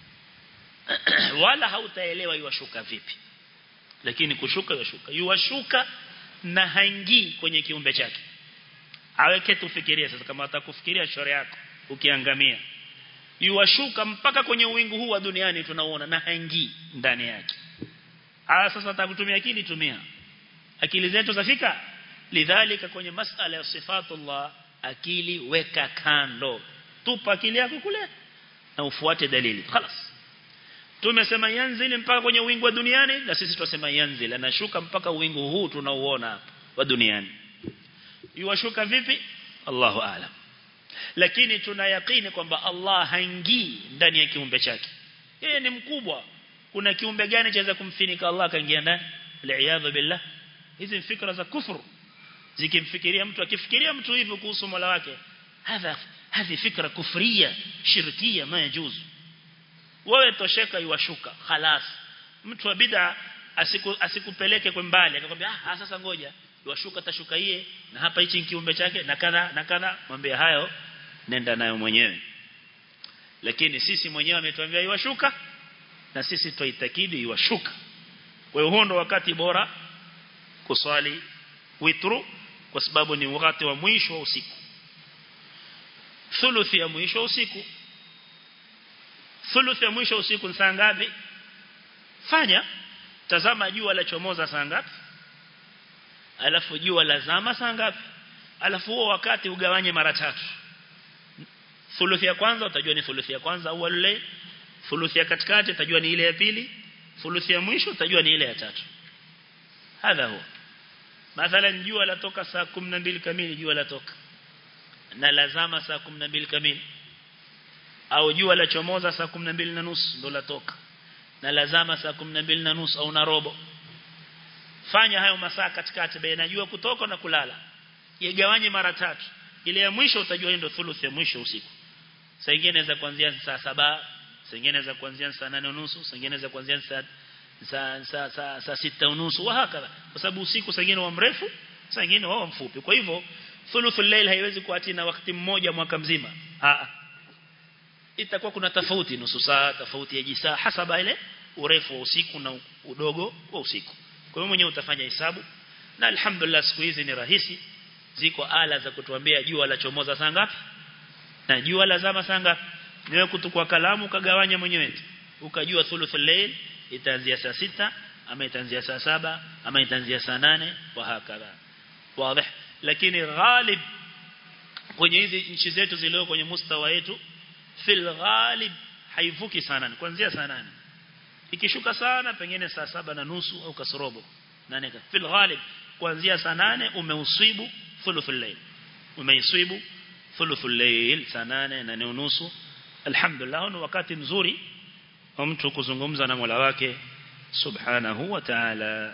wala hautaelewa yuwashuka vipi lakini kushuka yuwashuka yuwashuka na haingii kwenye kiumbe chake aweke tufikirie sasa kama atakufikiria shore yako ukiangamia yuwashuka mpaka kwenye uwingu huu wa duniani tunaona na haingii ndani yake Aya sasa atakutumia akili tumia. Akili zetu zafika lidhalika kwenye masala ya sifatullah akili weka kando. Tupa akili yako kule na ufuate dalili. خلاص. Tumesema yanzili mpaka kwenye wingu wa duniani na sisi tunasema yanzili anashuka mpaka wingu huu tunauona hapa wa duniani. Yuwashuka vipi? Allahu aalam. Lakini tuna yakini kwamba Allah haingii ndani ya kiumbe chake. Yeye ni mkubwa kuna kiumbe gani chaweza kumfinika Allah kaingia ndani li'iyadha billah hizi fikra za kufuru zikimfikiria mtu akifikiria mtu hivyo kuhusu Mola wake hadha hadhi fikra kufria shirkia ma yajuzu wewe tosheka iwashuka khalas mtu wa bid'a asiku, asikupeleke kwa mbali akakwambia ah sasa ngoja iwashuka tashuka yeye na hapa hichi kiumbe chake na kadha na kadha mwambie hayo nenda nayo mwenyewe lakini sisi mwenyewe ametuambia iwashuka na sisi tuitakidi iwashuka kwa hiyo huo ndo wakati bora kuswali witru kwa sababu ni wakati wa mwisho wa usiku thuluthi ya mwisho wa usiku thuluthi ya mwisho wa usiku ni saa ngapi fanya tazama jua la chomoza saa ngapi alafu jua lazama saa ngapi alafu huo wakati ugawanye mara tatu thuluthi ya kwanza utajua ni thuluthi ya kwanza au layl thuluthi ya katikati utajua ni ile ya pili thuluthi ya mwisho utajua ni ile ya tatu hadha huwa mathalan jua latoka saa 12 kamili jua latoka na lazama saa 12 kamili au jua la chomoza saa 12 na nusu ndo latoka na lazama saa 12 na nusu au na robo fanya hayo masaa katikati baina jua kutoka na kulala igawanye mara tatu ile ya mwisho utajua ndio thuluthi ya mwisho usiku saa nyingine inaweza kuanzia saa saba saa nyingine inaweza kuanzia saa nane unusu saa nyingine inaweza kuanzia saa saa saa saa, saa sita unusu wa hakala kwa sababu usiku saa nyingine wa mrefu saa nyingine wa mfupi kwa hivyo thuluthul layl haiwezi kuatina na wakati mmoja mwaka mzima a itakuwa kuna tofauti nusu saa tofauti ya jisaa hasaba ile urefu wa usiku na udogo wa usiku kwa hiyo mwenyewe utafanya hesabu na alhamdulillah siku hizi ni rahisi ziko ala za kutuambia jua la chomoza saa ngapi na jua la zama saa ngapi niwe kutukua kalamu kagawanya mwenyewe ukajua thuluthul layl itaanzia saa sita ama itaanzia saa saba ama itaanzia saa nane wa hakala wazi lakini ghalib kwenye hizi nchi zetu zilio kwenye mustawa wetu fil ghalib haivuki sana kuanzia saa nane ikishuka sana pengine saa saba na nusu au kasorobo nane fil ghalib kuanzia saa nane umeuswibu thuluthul layl umeiswibu thuluthul layl saa nane na nusu alhamdulillah ni wakati mzuri wa mtu kuzungumza na Mola wake subhanahu wa ta'ala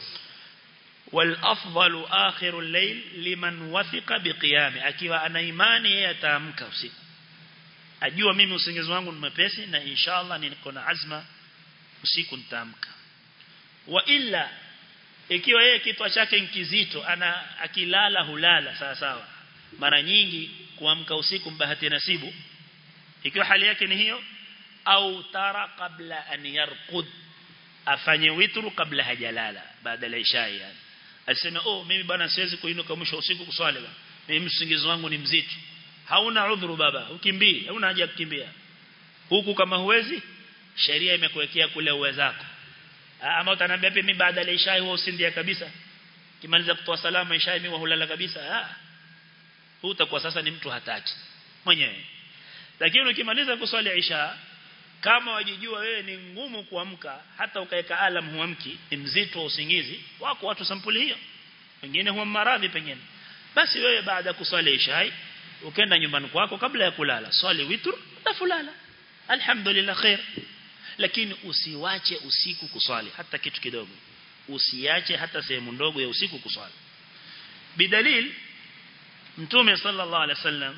والافضل اخر الليل لمن وثق بقيامه akiwa ana imani yeye ataamka usiku ajua mimi usingizi wangu ni mepesi na inshallah niko na azma usiku nitaamka wa illa ikiwa yeye kichwa chake kizito ana akilala hulala sawa sawa mara nyingi kuamka usiku mbahati nasibu ikiwa hali yake ni hiyo au tara kabla an yarqud afanye witru kabla hajalala baada ya isha yani aseme oh mimi bwana siwezi kuinuka mwisho usiku kuswali bwana mimi msingizi wangu ni mzito hauna udhuru baba ukimbii hauna haja kukimbia huku kama huwezi sheria imekuwekea kule uwezako ama utaniambia mimi baada ya isha huwa usindia kabisa kimaliza kutoa salama isha mimi hulala kabisa ah huu utakuwa sasa ni mtu hataki mwenyewe lakini ukimaliza kuswali isha kama wajijua wewe ni ngumu kuamka hata ukaweka alam huamki ni mzito wa usingizi wako watu sampuli hiyo wengine huwa maradhi pengine basi wewe baada ya kuswali isha ukenda nyumbani kwako kabla ya kulala swali witr utafulala alhamdulillah khair lakini usiwache usiku kuswali hata kitu kidogo usiache hata sehemu ndogo ya usiku kuswali bidalil mtume sallallahu alaihi wasallam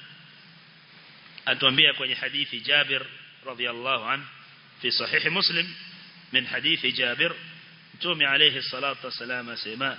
atuambia kwenye hadithi Jabir radhiyallahu anhu fi sahih Muslim min hadithi Jabir mtume alayhi salatu wasalam asema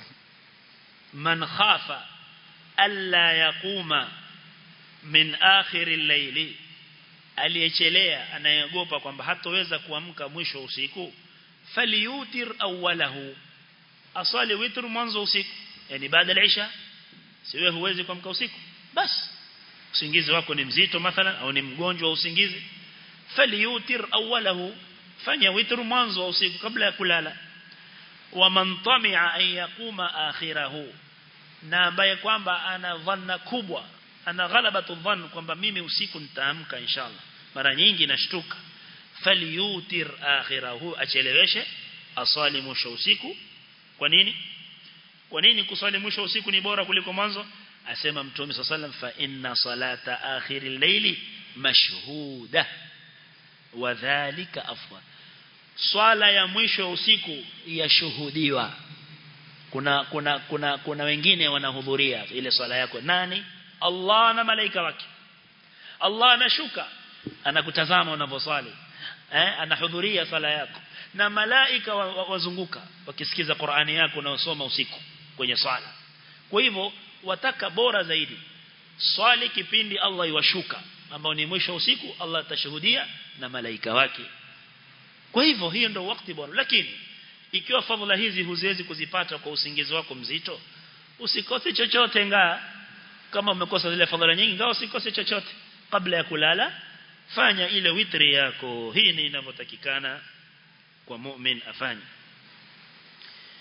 man khafa alla yaquma min akhir al-layli aliyechelea anayeogopa kwamba hatoweza kuamka mwisho usiku falyutir awwalahu asali witr mwanzo usiku yani baada ya isha siwe huwezi kuamka usiku basi usingizi wako ni mzito mathalan au ni mgonjwa wa usingizi falyutir awwalahu fanya witr mwanzo wa usiku kabla ya kulala wa man tami'a an yaquma akhirahu na ambaye kwamba ana dhanna kubwa ana ghalabatu dhann kwamba mimi usiku nitaamka inshallah mara nyingi nashtuka falyutir akhirahu acheleweshe asali mwisho usiku kwa nini kwa nini kusali mwisho usiku ni bora kuliko mwanzo asema mtume sallam fa inna salata akhiril layli mashhuda wa dhalika afwa swala ya mwisho usiku yashuhudiwa kuna kuna kuna kuna wengine wanahudhuria ile swala yako nani Allah na malaika wake Allah anashuka anakutazama unaposwali eh anahudhuria swala yako na malaika wazunguka wa, wa wakisikiza Qur'ani yako unayosoma usiku kwenye swala kwa hivyo wataka bora zaidi swali kipindi Allah iwashuka ambao ni mwisho usiku Allah atashuhudia na malaika wake kwa hivyo hiyo ndio wakati bora lakini ikiwa fadhila hizi huziwezi kuzipata kwa usingizi wako mzito usikose chochote ngaa kama umekosa zile fadhila nyingi ngao usikose chochote kabla ya kulala fanya ile witri yako hii ni inavyotakikana kwa mu'min afanye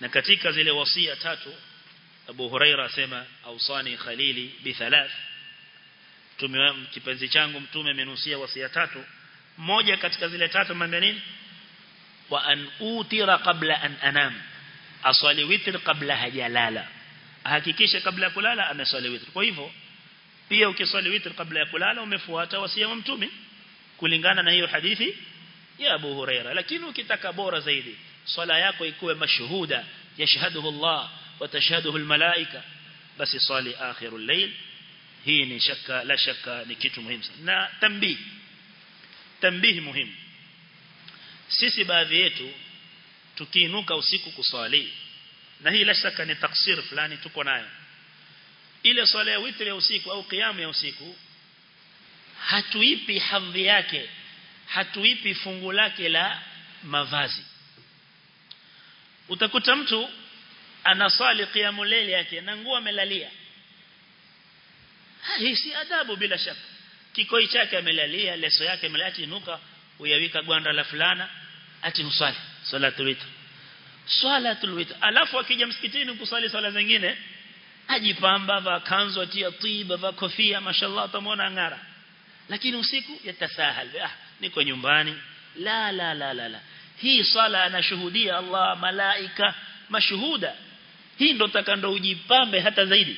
na katika zile wasia tatu Abu Huraira asema ausani khalili bi thalath tume kipenzi changu mtume amenusia wasia tatu moja katika zile tatu mambo nini wa an utira qabla an anam aswali witr kabla hajalala hakikisha kabla ya kulala ameswali witr kwa hivyo pia ukiswali witr kabla ya kulala umefuata wasia wa mtume kulingana na hiyo hadithi ya Abu Huraira lakini ukitaka bora zaidi swala yako ikuwe mashuhuda yashhaduhu Allah wa tashhaduhu almalaika basi swali akhirul layl hii ni shaka la shaka ni kitu muhimu na tambii tambii muhimu sisi baadhi yetu tukiinuka usiku kuswali na hii la shaka ni taksir fulani tuko nayo ile swala ya witri ya usiku au kiamu ya usiku hatuipi hadhi yake hatuipi fungu lake la mavazi utakuta mtu anasali qiyamul layl yake na nguo amelalia hii si adabu bila shaka kikoi chake amelalia leso yake amelati inuka uyawika gwanda la fulana ati usali salatul witr salatul witr alafu akija msikitini kusali swala zingine ajipamba va kanzu atia tiba va kofia mashallah utamwona ngara lakini usiku yatasahal ah niko nyumbani la la la la la hii sala anashuhudia Allah malaika mashuhuda hii ndo takando ujipambe hata zaidi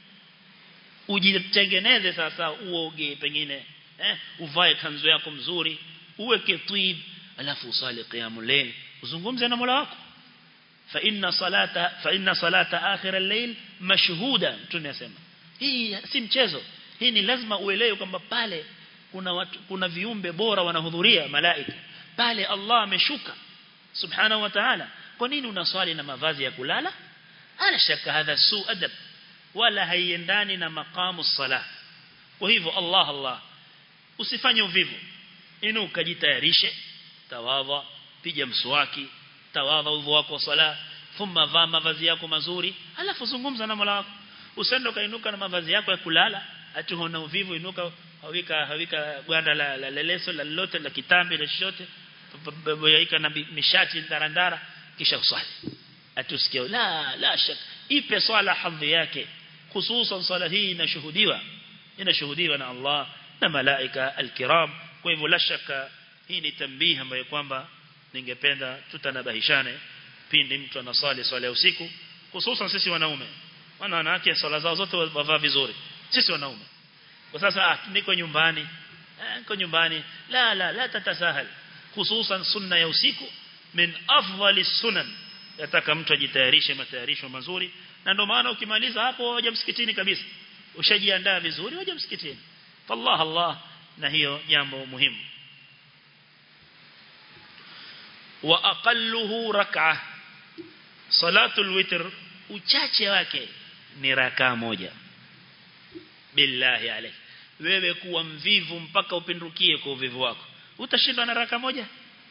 ujitengeneze sasa uoge pengine eh uvae kanzu yako mzuri uweke twib alafu usali qiyamul layl uzungumze na Mola wako fa inna salata fa inna salata akhir al-layl mashhuda tunasema hii si mchezo hii ni lazima uelewe kwamba pale kuna watu, kuna viumbe bora wanahudhuria malaika pale Allah ameshuka subhanahu wa ta'ala kwa nini unaswali na mavazi ya kulala ana shaka hadha su adab wala haiendani na maqamu salah kwa hivyo Allah Allah usifanye uvivu inuka jitayarishe tawadha piga mswaki tawadha udhu wako sala thumma vaa mavazi yako mazuri alafu zungumza na Mola wako usende kainuka na mavazi yako ya kulala ati huna uvivu inuka hawika hawika gwanda la, la, la leso la lote la kitambi la shote yaika na mishati ndarandara kisha uswali atusikie la la shak ipe swala hadhi yake hususan swala hii inashuhudiwa inashuhudiwa na Allah na malaika alkiram kwa hivyo la shaka hii ni tambihi ambayo kwamba ningependa tutanabahishane pindi mtu anasali swala ya usiku hususan sisi wanaume wana wanawake swala zao zote wavaa vizuri sisi wanaume kwa sasa ah, niko nyumbani eh, niko nyumbani la la la tatasahal hususan sunna ya usiku min afdali sunan yataka mtu ajitayarishe matayarisho mazuri na ndio maana ukimaliza hapo waje msikitini kabisa ushajiandaa vizuri waje msikitini fallah Allah na hiyo jambo muhimu wa aqalluhu rak'ah salatul witr uchache wake ni raka moja billahi alayk wewe kuwa mvivu mpaka upindukie kwa uvivu wako utashindwa na raka moja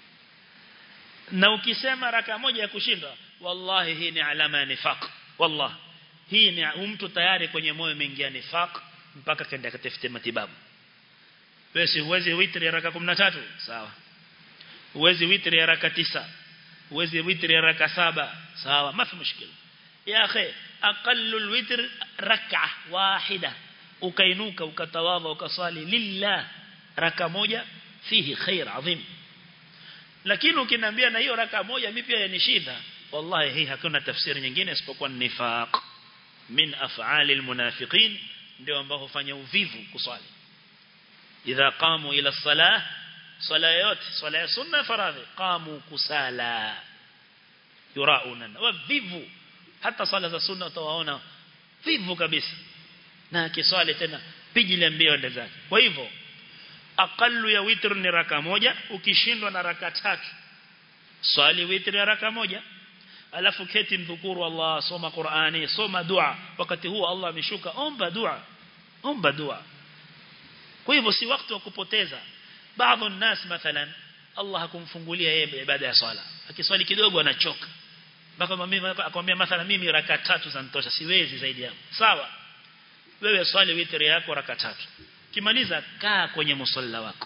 na ukisema raka moja ya kushindwa wallahi hii ni alama ya nifaq wallahi hii ni mtu tayari kwenye moyo umeingia nifaq mpaka kaenda katafute matibabu wewe huwezi witri ya raka 13 sawa huwezi witri ya raka 9 huwezi witri ya raka 7 sawa mafi mushkila ya akhi aqallu alwitr rak'a wahida ukainuka ukatawadha ukasali lillah raka moja fihi khair adhim lakini ukiniambia na hiyo raka moja mimi pia yanishinda wallahi hii hakuna tafsiri nyingine isipokuwa nifaq min af'ali almunafiqin ndio ambao hufanya uvivu kuswali idha qamu ila salah swala yote swala ya sunna faradhi qamu kusala yurauna wavivu hata swala za sunna utawaona vivu kabisa na kiswali tena pijile mbio ende zake kwa hivyo aqallu ya witr ni raka moja ukishindwa na raka tatu swali witr ya raka moja alafu keti mdhukuru Allah soma Qur'ani soma dua wakati huo Allah ameshuka omba dua omba dua kwa hivyo si wakati wa kupoteza baadhi الناس mathalan Allah hakumfungulia yeye ibada ya swala akiswali kidogo anachoka mpaka mimi akwambia mathalan mimi raka tatu zanitosha siwezi zaidi yangu sawa wewe swali witri yako raka tatu kimaliza kaa kwenye musalla wako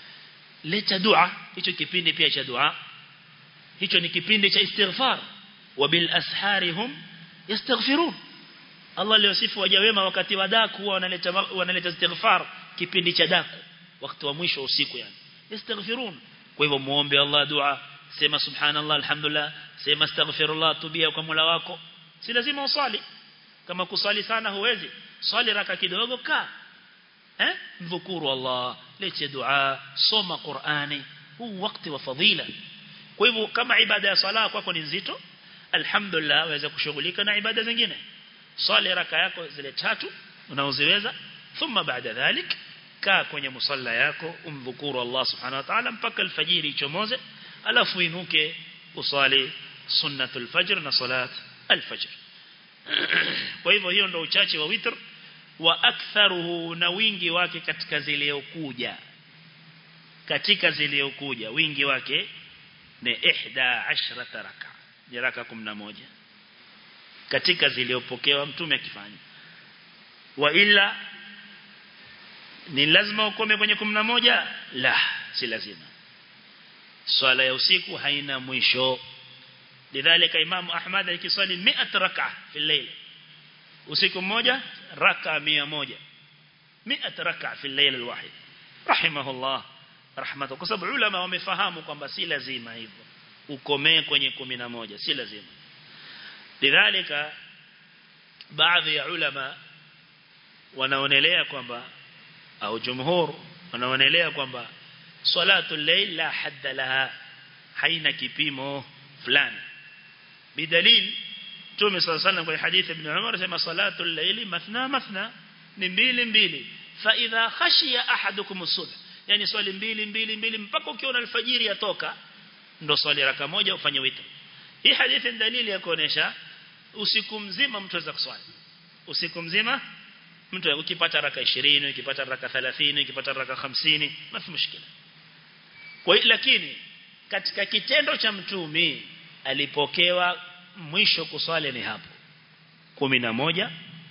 leta dua hicho kipindi pia cha dua hicho ni kipindi cha istighfar wabil asharihum yastaghfirun Allah aliyosifu waja wema wakati wa daku wanaleta wanaleta istighfar kipindi cha daku wakati wa mwisho usiku yani yastaghfirun kwa hivyo muombe Allah dua sema subhanallah alhamdulillah sema astaghfirullah tubia kwa Mola wako si lazima usali kama kusali sana huwezi swali raka kidogo ka eh mdhukuru Allah lete dua soma Qur'ani huu wakati wa fadhila kwa hivyo kama ibada ya sala kwako ni nzito alhamdulillah waweza kushughulika na ibada zingine swali raka yako zile tatu unaoziweza thumma baada dhalik kaa kwenye musalla yako umdhukuru Allah subhanahu wa ta'ala mpaka alfajiri ichomoze alafu inuke usali sunnatul fajr na salat alfajr kwa hivyo hiyo ndio uchache wa witr wa aktharuhu na wingi wake katika ziliokuja katika ziliokuja wingi wake ni 11 raka ni raka 11 katika ziliopokewa mtume akifanya wa ila ni lazima ukome kwenye 11 la si lazima swala ya usiku haina mwisho lidhalika imam ahmad alikiswali 100 raka fi layl usiku mmoja raka 100 100 raka fi layl alwahid rahimahullah rahmatu kwa sababu ulama wamefahamu kwamba si lazima hivyo ukomee kwenye 11 si lazima lidhalika baadhi ya ulama wanaonelea kwamba au jumhur wanaonelea kwamba salatu layl la hadda laha haina kipimo fulani bidalil Mtume صلى الله عليه kwenye hadithi ibn Umar sema salatu layli mathna mathna ni mbili mbili fa idha khashiya ahadukum as-subh yani swali mbili mbili mbili mpaka ukiona alfajiri yatoka ndo swali raka moja ufanye witr hii hadithi ni dalili ya kuonesha usiku mzima mtu aweza kuswali usiku mzima mtu ukipata raka 20 ukipata raka 30 ukipata raka 50 mafi mushkila kwa lakini katika kitendo cha mtumi alipokewa mwisho kuswali ni hapo 11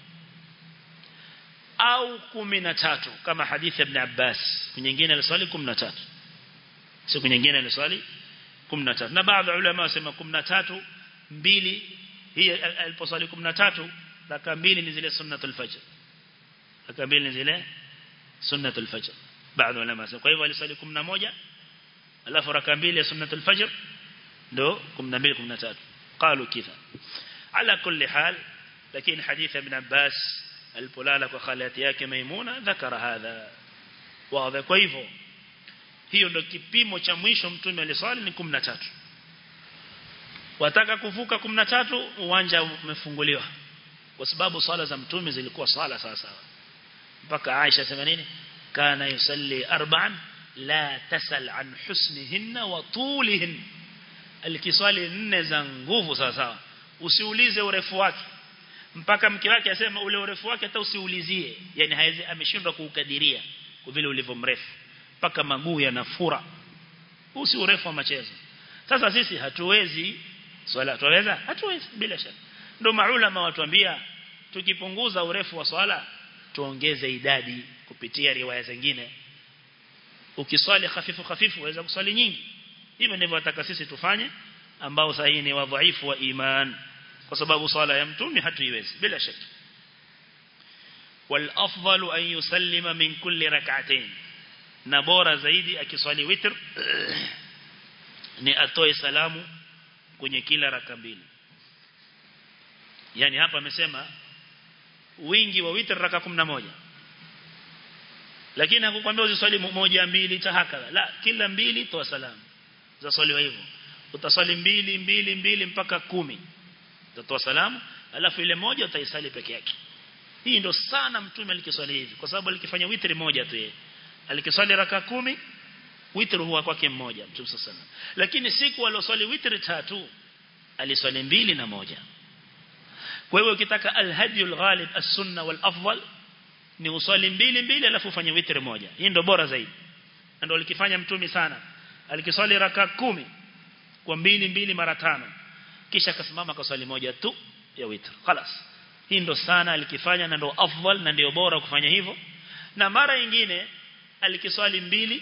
au 13 kama hadithi ibn Abbas nyingine aliswali 13 siku nyingine aliswali 13 na baadhi ya ulama wasema 13 mbili hii aliposwali 13 raka mbili ni zile sunnatul fajr raka mbili ni zile sunnatul fajr baadhi ya ulama wasema kwa hivyo aliswali 11 alafu raka mbili ya sunnatul fajr ndo 12 13 قالوا كذا على كل حال لكن حديث ابن عباس البلالة وخالاتي yake Maimuna ذكر هذا واضح kwa hivyo hiyo ndio kipimo cha mwisho mtume aliswali ni 13 wataka kuvuka 13 uwanja umefunguliwa kwa sababu swala za mtume zilikuwa swala sawa sawa mpaka Aisha sema nini kana yusalli arba'an la tasal an husnihinna wa tulihin alikiswali nne za nguvu sawa sawa usiulize urefu wake mpaka mke wake asema ule urefu wake hata usiulizie yani haizi ameshindwa kuukadiria kwa vile ulivyo mrefu mpaka maguu yanafura usi urefu wa machezo sasa sisi hatuwezi swala tuweza hatuwezi bila shaka ndio maulama watuambia tukipunguza urefu wa swala tuongeze idadi kupitia riwaya zingine ukiswali hafifu hafifu waweza kuswali nyingi hivyo ndivyo nataka sisi tufanye ambao sahihi ni wadhaifu wa iman kwa sababu swala ya mtume hatuiwezi bila shaka wal afdalu an yusallima min kulli rak'atayn na bora zaidi akiswali witr ni atoe salamu kwenye kila raka mbili yani hapa amesema wingi wa witr raka 11 lakini hakukwambia usiswali moja mbili tahakala la kila mbili toa salamu za swaliwa hivyo utaswali mbili mbili mbili mpaka kumi utatoa salamu alafu ile moja utaisali peke yake hii ndo sana mtume alikiswali hivi kwa sababu alikifanya witri moja tu yeye alikiswali raka kumi witri huwa kwake mmoja mtume sana lakini siku aliyoswali witri tatu aliswali mbili na moja kwa hiyo ukitaka alhadiyul ghalib as-sunna wal afdal ni uswali mbili mbili alafu ufanye witri moja hii ndo bora zaidi ndio alikifanya mtume sana alikiswali raka kumi kwa mbili mbili mara tano kisha akasimama kwa swali moja tu ya witr خلاص hii ndo sana alikifanya na ndo afdal na ndio bora kufanya hivyo na mara nyingine alikiswali mbili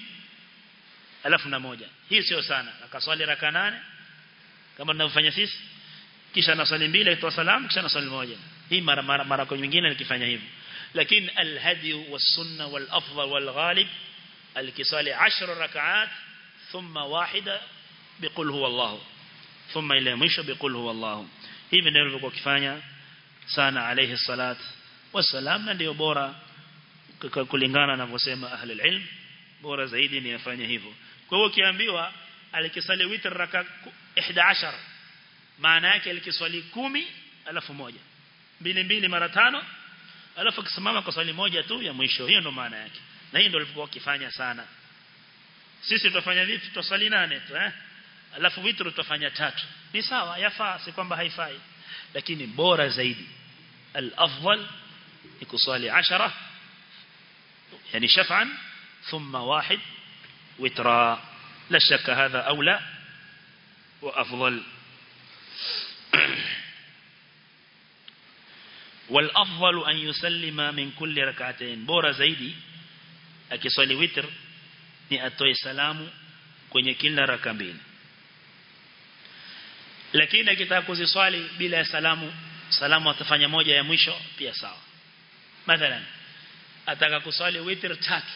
alafu na moja hii sio sana akaswali raka nane kama tunavyofanya sisi kisha nasali mbili itoa salamu kisha nasali moja hii mara mara, mara kwa nyingine nikifanya hivyo lakini alhadi wasunna walafdal walghalib alikisali 10 rak'at thumma wahida biqul huwa Allah thumma ila mwisho biqul huwa Allah hivi ndivyo alikuwa kifanya sana alayhi salat wasalam na ndio bora kulingana na anavyosema ahli ilm bora zaidi ni afanye hivyo kwa hiyo ukiambiwa alikisali witr raka 11 maana yake alikiswali kumi alafu moja mbili mbili mara tano alafu akisimama kwa swali moja tu ya mwisho hiyo ndo maana yake na hiyo ndio alikuwa akifanya sana sisi tutafanya vipi tutaswali nane tu eh alafu witr tutafanya tatu ni sawa yafaa si kwamba haifai lakini bora zaidi al-afdal ni kuswali 10 yani shaf'an thumma wahid witra la shakka hadha aula wa afdal والافضل ان يسلم من كل ركعتين bora zaidi akiswali witr ni atoe salamu kwenye kila raka mbili lakini akitaka kuziswali bila ya salamu salamu atafanya moja ya mwisho pia sawa mathalan ataka kuswali witr tatu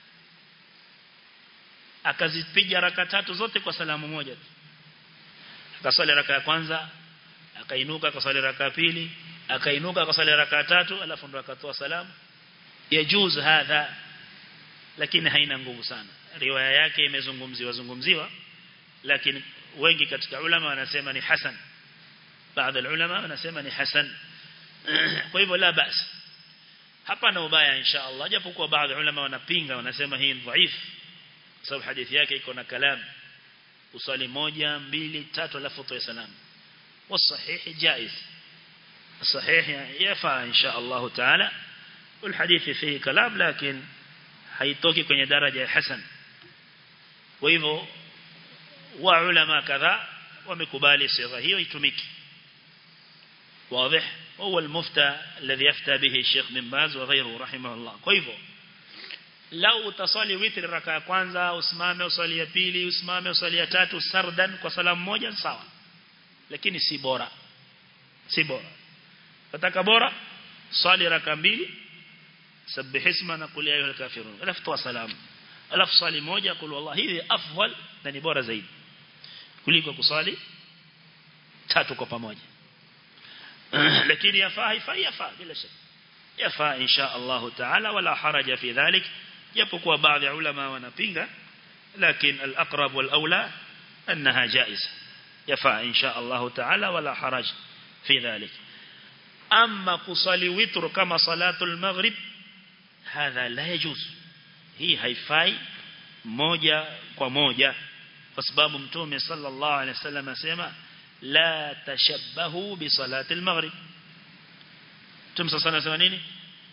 akazipiga raka tatu zote kwa salamu moja tu akaswali raka ya kwanza akainuka akaswali raka ya pili akainuka akaswali raka tatu alafu ndo akatoa salamu yajuz hadha lakini haina nguvu sana riwaya yake imezungumziwa zungumziwa lakini wengi katika ulama wanasema ni hasan baadhi ya ulama wanasema ni hasan kwa hivyo la basi hapa na ubaya insha Allah japokuwa baadhi ya ulama wanapinga wanasema hii ni dhaifu sababu hadithi yake iko na kalam usali moja mbili tatu alafu toa salamu والصحيح جائز الصحيح يفعل إن شاء الله تعالى والحديث فيه كلام لكن haitoki kwenye daraja ya hasan kwa hivyo wa ulama kadha wamekubali sigha hiyo itumiki واضح هو المفتى الذي يفتى به الشيخ بن باز وغيره رحمه الله kwa hivyo lau utaswali witri raka ya kwanza usimame uswali ya pili usimame uswali ya tatu sardan kwa salamu moja sawa lakini si bora si bora nataka bora swali raka mbili sabbih isma na qul ya ayyuhal kafirun alafu toa salamu alafu swali moja qul wallahi hivi afdal na ni bora zaidi kuliko kuswali tatu kwa pamoja lakini yafaa haifai yafaa bila shaka yafaa insha Allah taala wala haraja fi dhalik japokuwa baadhi ya ulama wanapinga lakini al-aqrab wal-aula annaha jaiza yafaa insha Allah taala wala haraj fi dhalik amma kusali witr kama salatul maghrib hadha la yajuz hii haifai moja kwa moja kwa sababu mtume sallallahu alaihi wasallam asema la tashabbahu bi salati al-maghrib mtume sallallahu alaihi wasallam nini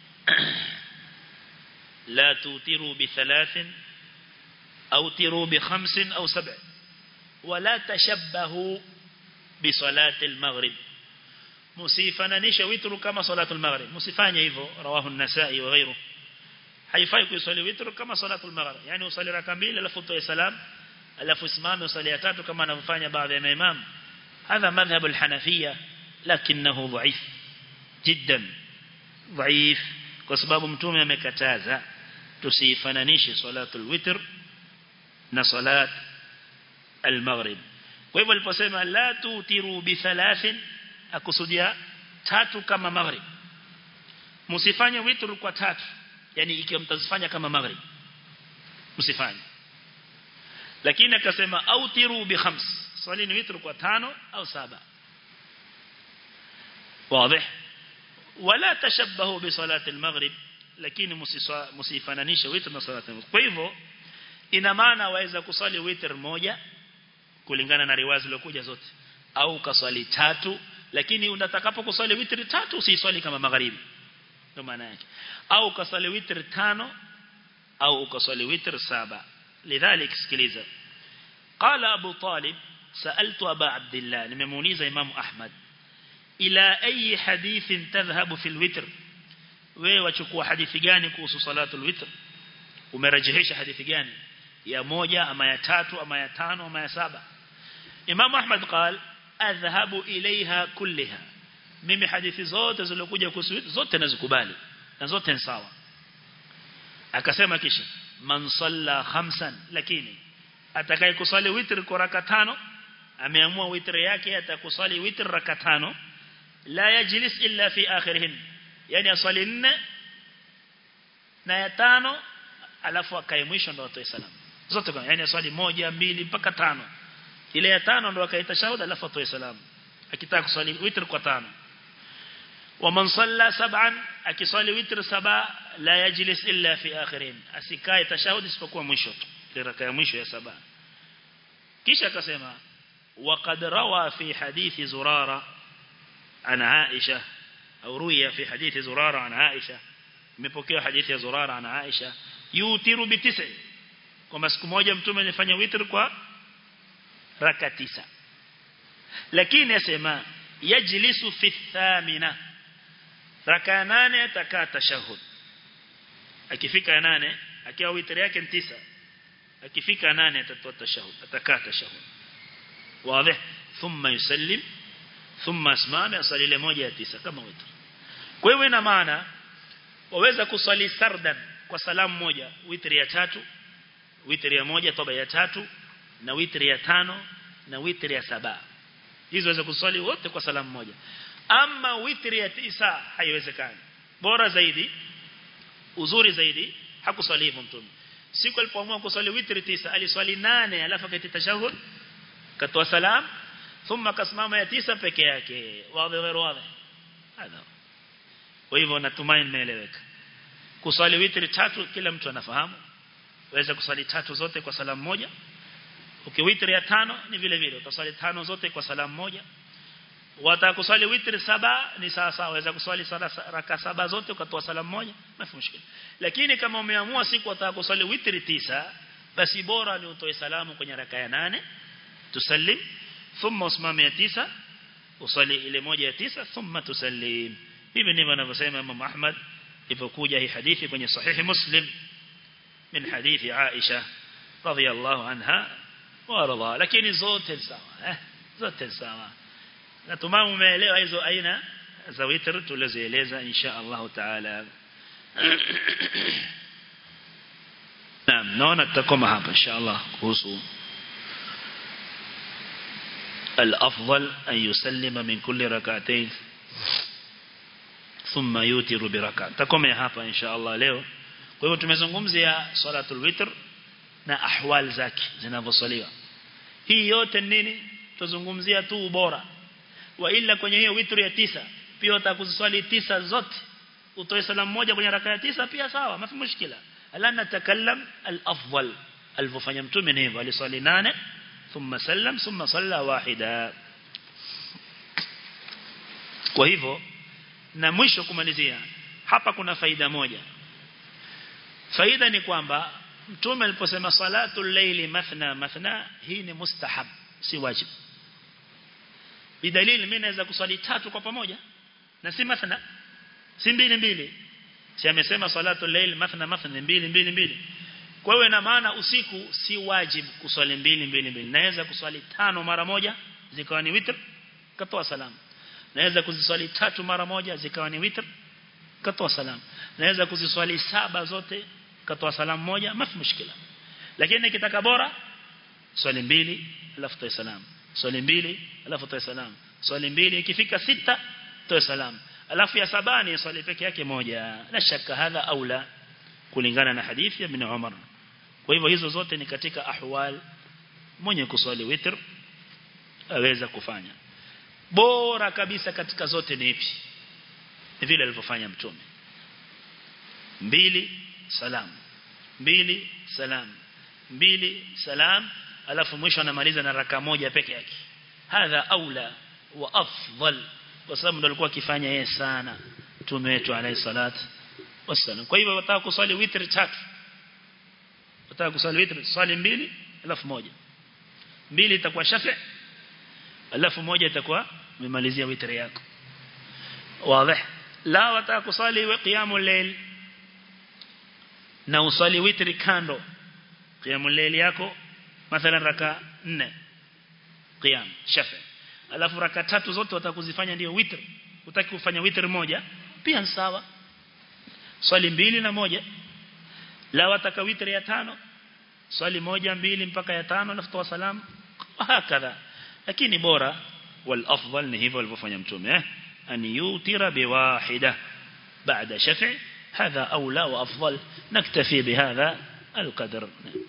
la tutiru bi thalathin au tiru bi khamsin au sab' wala tashabbahu bi salati al-maghrib musifananisha witru kama salatul maghrib musifanye hivyo rawahu an-nasa'i wa ghayruhu haifai kusali witru kama salatul maghrib yani usali raka mbili alafu utoe salam alafu usimame usali ya tatu kama anavyofanya baadhi ya maimam هذا مذهب الحنفية لكنه ضعيف جدا ضعيف kwa sababu mtume amekataza tusifananishe salatul witr na salat al-maghrib kwa hivyo aliposema la tutiru bi thalathin akusudia tatu kama maghrib msifanye witr kwa tatu yani ikiwa mtazifanya kama maghrib msifanye lakini akasema autiru bi khams swali ni witr kwa tano au saba واضح ولا تشبهوا بصلاه المغرب lakini msifananishe witr na salat al kwa hivyo ina maana waweza kusali witr moja kulingana na riwazi zilizokuja zote au kaswali tatu lakini unatakapo kuswali witr tatu usiswali kama magharibi ndio maana yake au kaswali witr tano au ukaswali witr saba lidhalik sikiliza qala abu talib سألت أبا عبد الله لممونيز إمام أحمد إلى أي حديث تذهب في الوتر ويوachukua hadithi gani kuhusu salatul witr umerajihisha hadithi gani ya moja ama ya tatu ama ya tano ama ya saba Imam Ahmad قال adhhabu ilaiha kulliha mimi hadithi zote zilizokuja kuhusu zote nazikubali na zote ni sawa akasema kisha man salla khamsan lakini atakaye kusali witr kwa raka tano ameamua witr yake atakusali witr raka tano la yajlis illa fi akhirihin yani asali nne na ya tano alafu akae mwisho ndo atoe salamu zote kwa yani asali moja mbili mpaka tano ile ya tano ndo akaita shahuda alafu atoe salamu akitaka kusali witr kwa tano ومن صلى سبعا akisali witr saba la yajlis illa fi akhirin asikae tashahudi isipokuwa mwisho tu raka ya mwisho ya saba kisha akasema وقد روى في حديث زرارة عن عائشة أو روي في حديث زرارة عن عائشة مepokea hadithi ya Zurara na Aisha yutiru bitisa kwamba siku moja mtume alifanya witr kwa raka tisa lakini asema yajlisu fi thamina raka nane atakaa tashahud akifika nane akiwa witri yake ni tisa akifika nane atatoa tashahud atakaa tashahud wazi thumma yusallim thumma asmame asali ile moja ya tisa kama witri kwa hiyo ina maana waweza kusali sardan kwa salamu moja witri ya tatu witri ya moja toba ya tatu na witri ya tano na witri ya saba hizo waweza kusali wote kwa salamu moja ama witri ya tisa haiwezekani bora zaidi uzuri zaidi hakuswali hivyo mtume siku alipoamua kuswali witri tisa aliswali nane alafu akati tashahud katoa salam thumma kasimama ya tisa peke yake wazi غير wazi hada kwa hivyo natumai nimeeleweka kuswali witri tatu kila mtu anafahamu waweza kuswali tatu zote kwa salamu moja ukiwitri ya tano ni vile vile utaswali tano zote kwa salamu moja watakuswali witri saba ni sawa sawa waweza kuswali raka saba zote ukatoa salamu moja mafi mushkila lakini kama umeamua siku utakuswali witri tisa basi bora ni utoe salamu kwenye raka ya nane tusallim thumma usimame ya tisa usali ile moja ya tisa thumma tusallim hivi ndivyo anavyosema Imam Ahmad ilipokuja hii hadithi kwenye sahihi Muslim min hadithi Aisha radhiyallahu anha wa radha lakini zote sawa eh zote sawa natumai umeelewa hizo aina za witr tulizoeleza insha Allah taala Naam naona tutakoma hapa insha Allah kuhusu الأفضل أن يسلم من كل ركعتين ثم يوتر بركعة تكome hapa insha Allah leo kwa hivyo tumezungumzia salatul witr na ahwal zake zinavyosaliwa hii yote nini tuzungumzia tu ubora wa ila kwenye hiyo witr ya tisa pia utakuziswali tisa zote utoe salamu moja kwenye raka ya tisa pia sawa mafi mushkila ala natakallam al-afdal alivyofanya mtume ni hivyo aliswali nane thumma sallam thumma salla wahida kwa hivyo na mwisho kumalizia hapa kuna faida moja faida ni kwamba mtume aliposema salatul layli mathna mathna hii ni mustahab si wajib bidalili mimi naweza kuswali tatu kwa pamoja na si mathna si mbili mbili si amesema salatul layl mathna mathna mbili mbili mbili kwa hiyo ina maana usiku si wajib kuswali mbili mbili mbili naweza kuswali tano mara moja zikawa ni witr katoa salamu naweza kuziswali tatu mara moja zikawa ni witr katoa salamu naweza kuziswali saba zote katoa salamu moja mafi mushkila lakini nikitaka bora swali mbili alafu toa salamu swali mbili alafu toa salamu swali mbili ikifika sita toa salamu alafu ya sabani swali peke yake moja la shaka hadha aula kulingana na hadithi ya ibn Umar kwa hivyo hizo zote ni katika ahwal mwenye kuswali witr aweza kufanya bora kabisa katika zote ni ipi ni vile alivyofanya mtume mbili salam mbili salam mbili salam alafu mwisho anamaliza na raka moja peke yake hadha aula wa afdal kwa sababu ndo alikuwa akifanya yeye sana mtume wetu alayhi salatu wasallam kwa hivyo wataka kuswali witr tatu wataka kuswali witr swali mbili alafu moja mbili itakuwa shafi alafu moja itakuwa umemalizia witr yako wazi la wataka kuswali qiyamul layl na uswali witr kando qiyamul layl yako mathalan raka 4 qiyam shafi alafu raka tatu zote watakuzifanya ndio witr utaki kufanya witr moja pia sawa swali mbili na moja la wataka witr ya tano swali moja mbili mpaka ya tano alafu toa salamu hakadha lakini bora wal afdal ni hivyo alivyofanya mtume eh an yutira biwahida بعد شفع هذا أولى وأفضل نكتفي بهذا القدر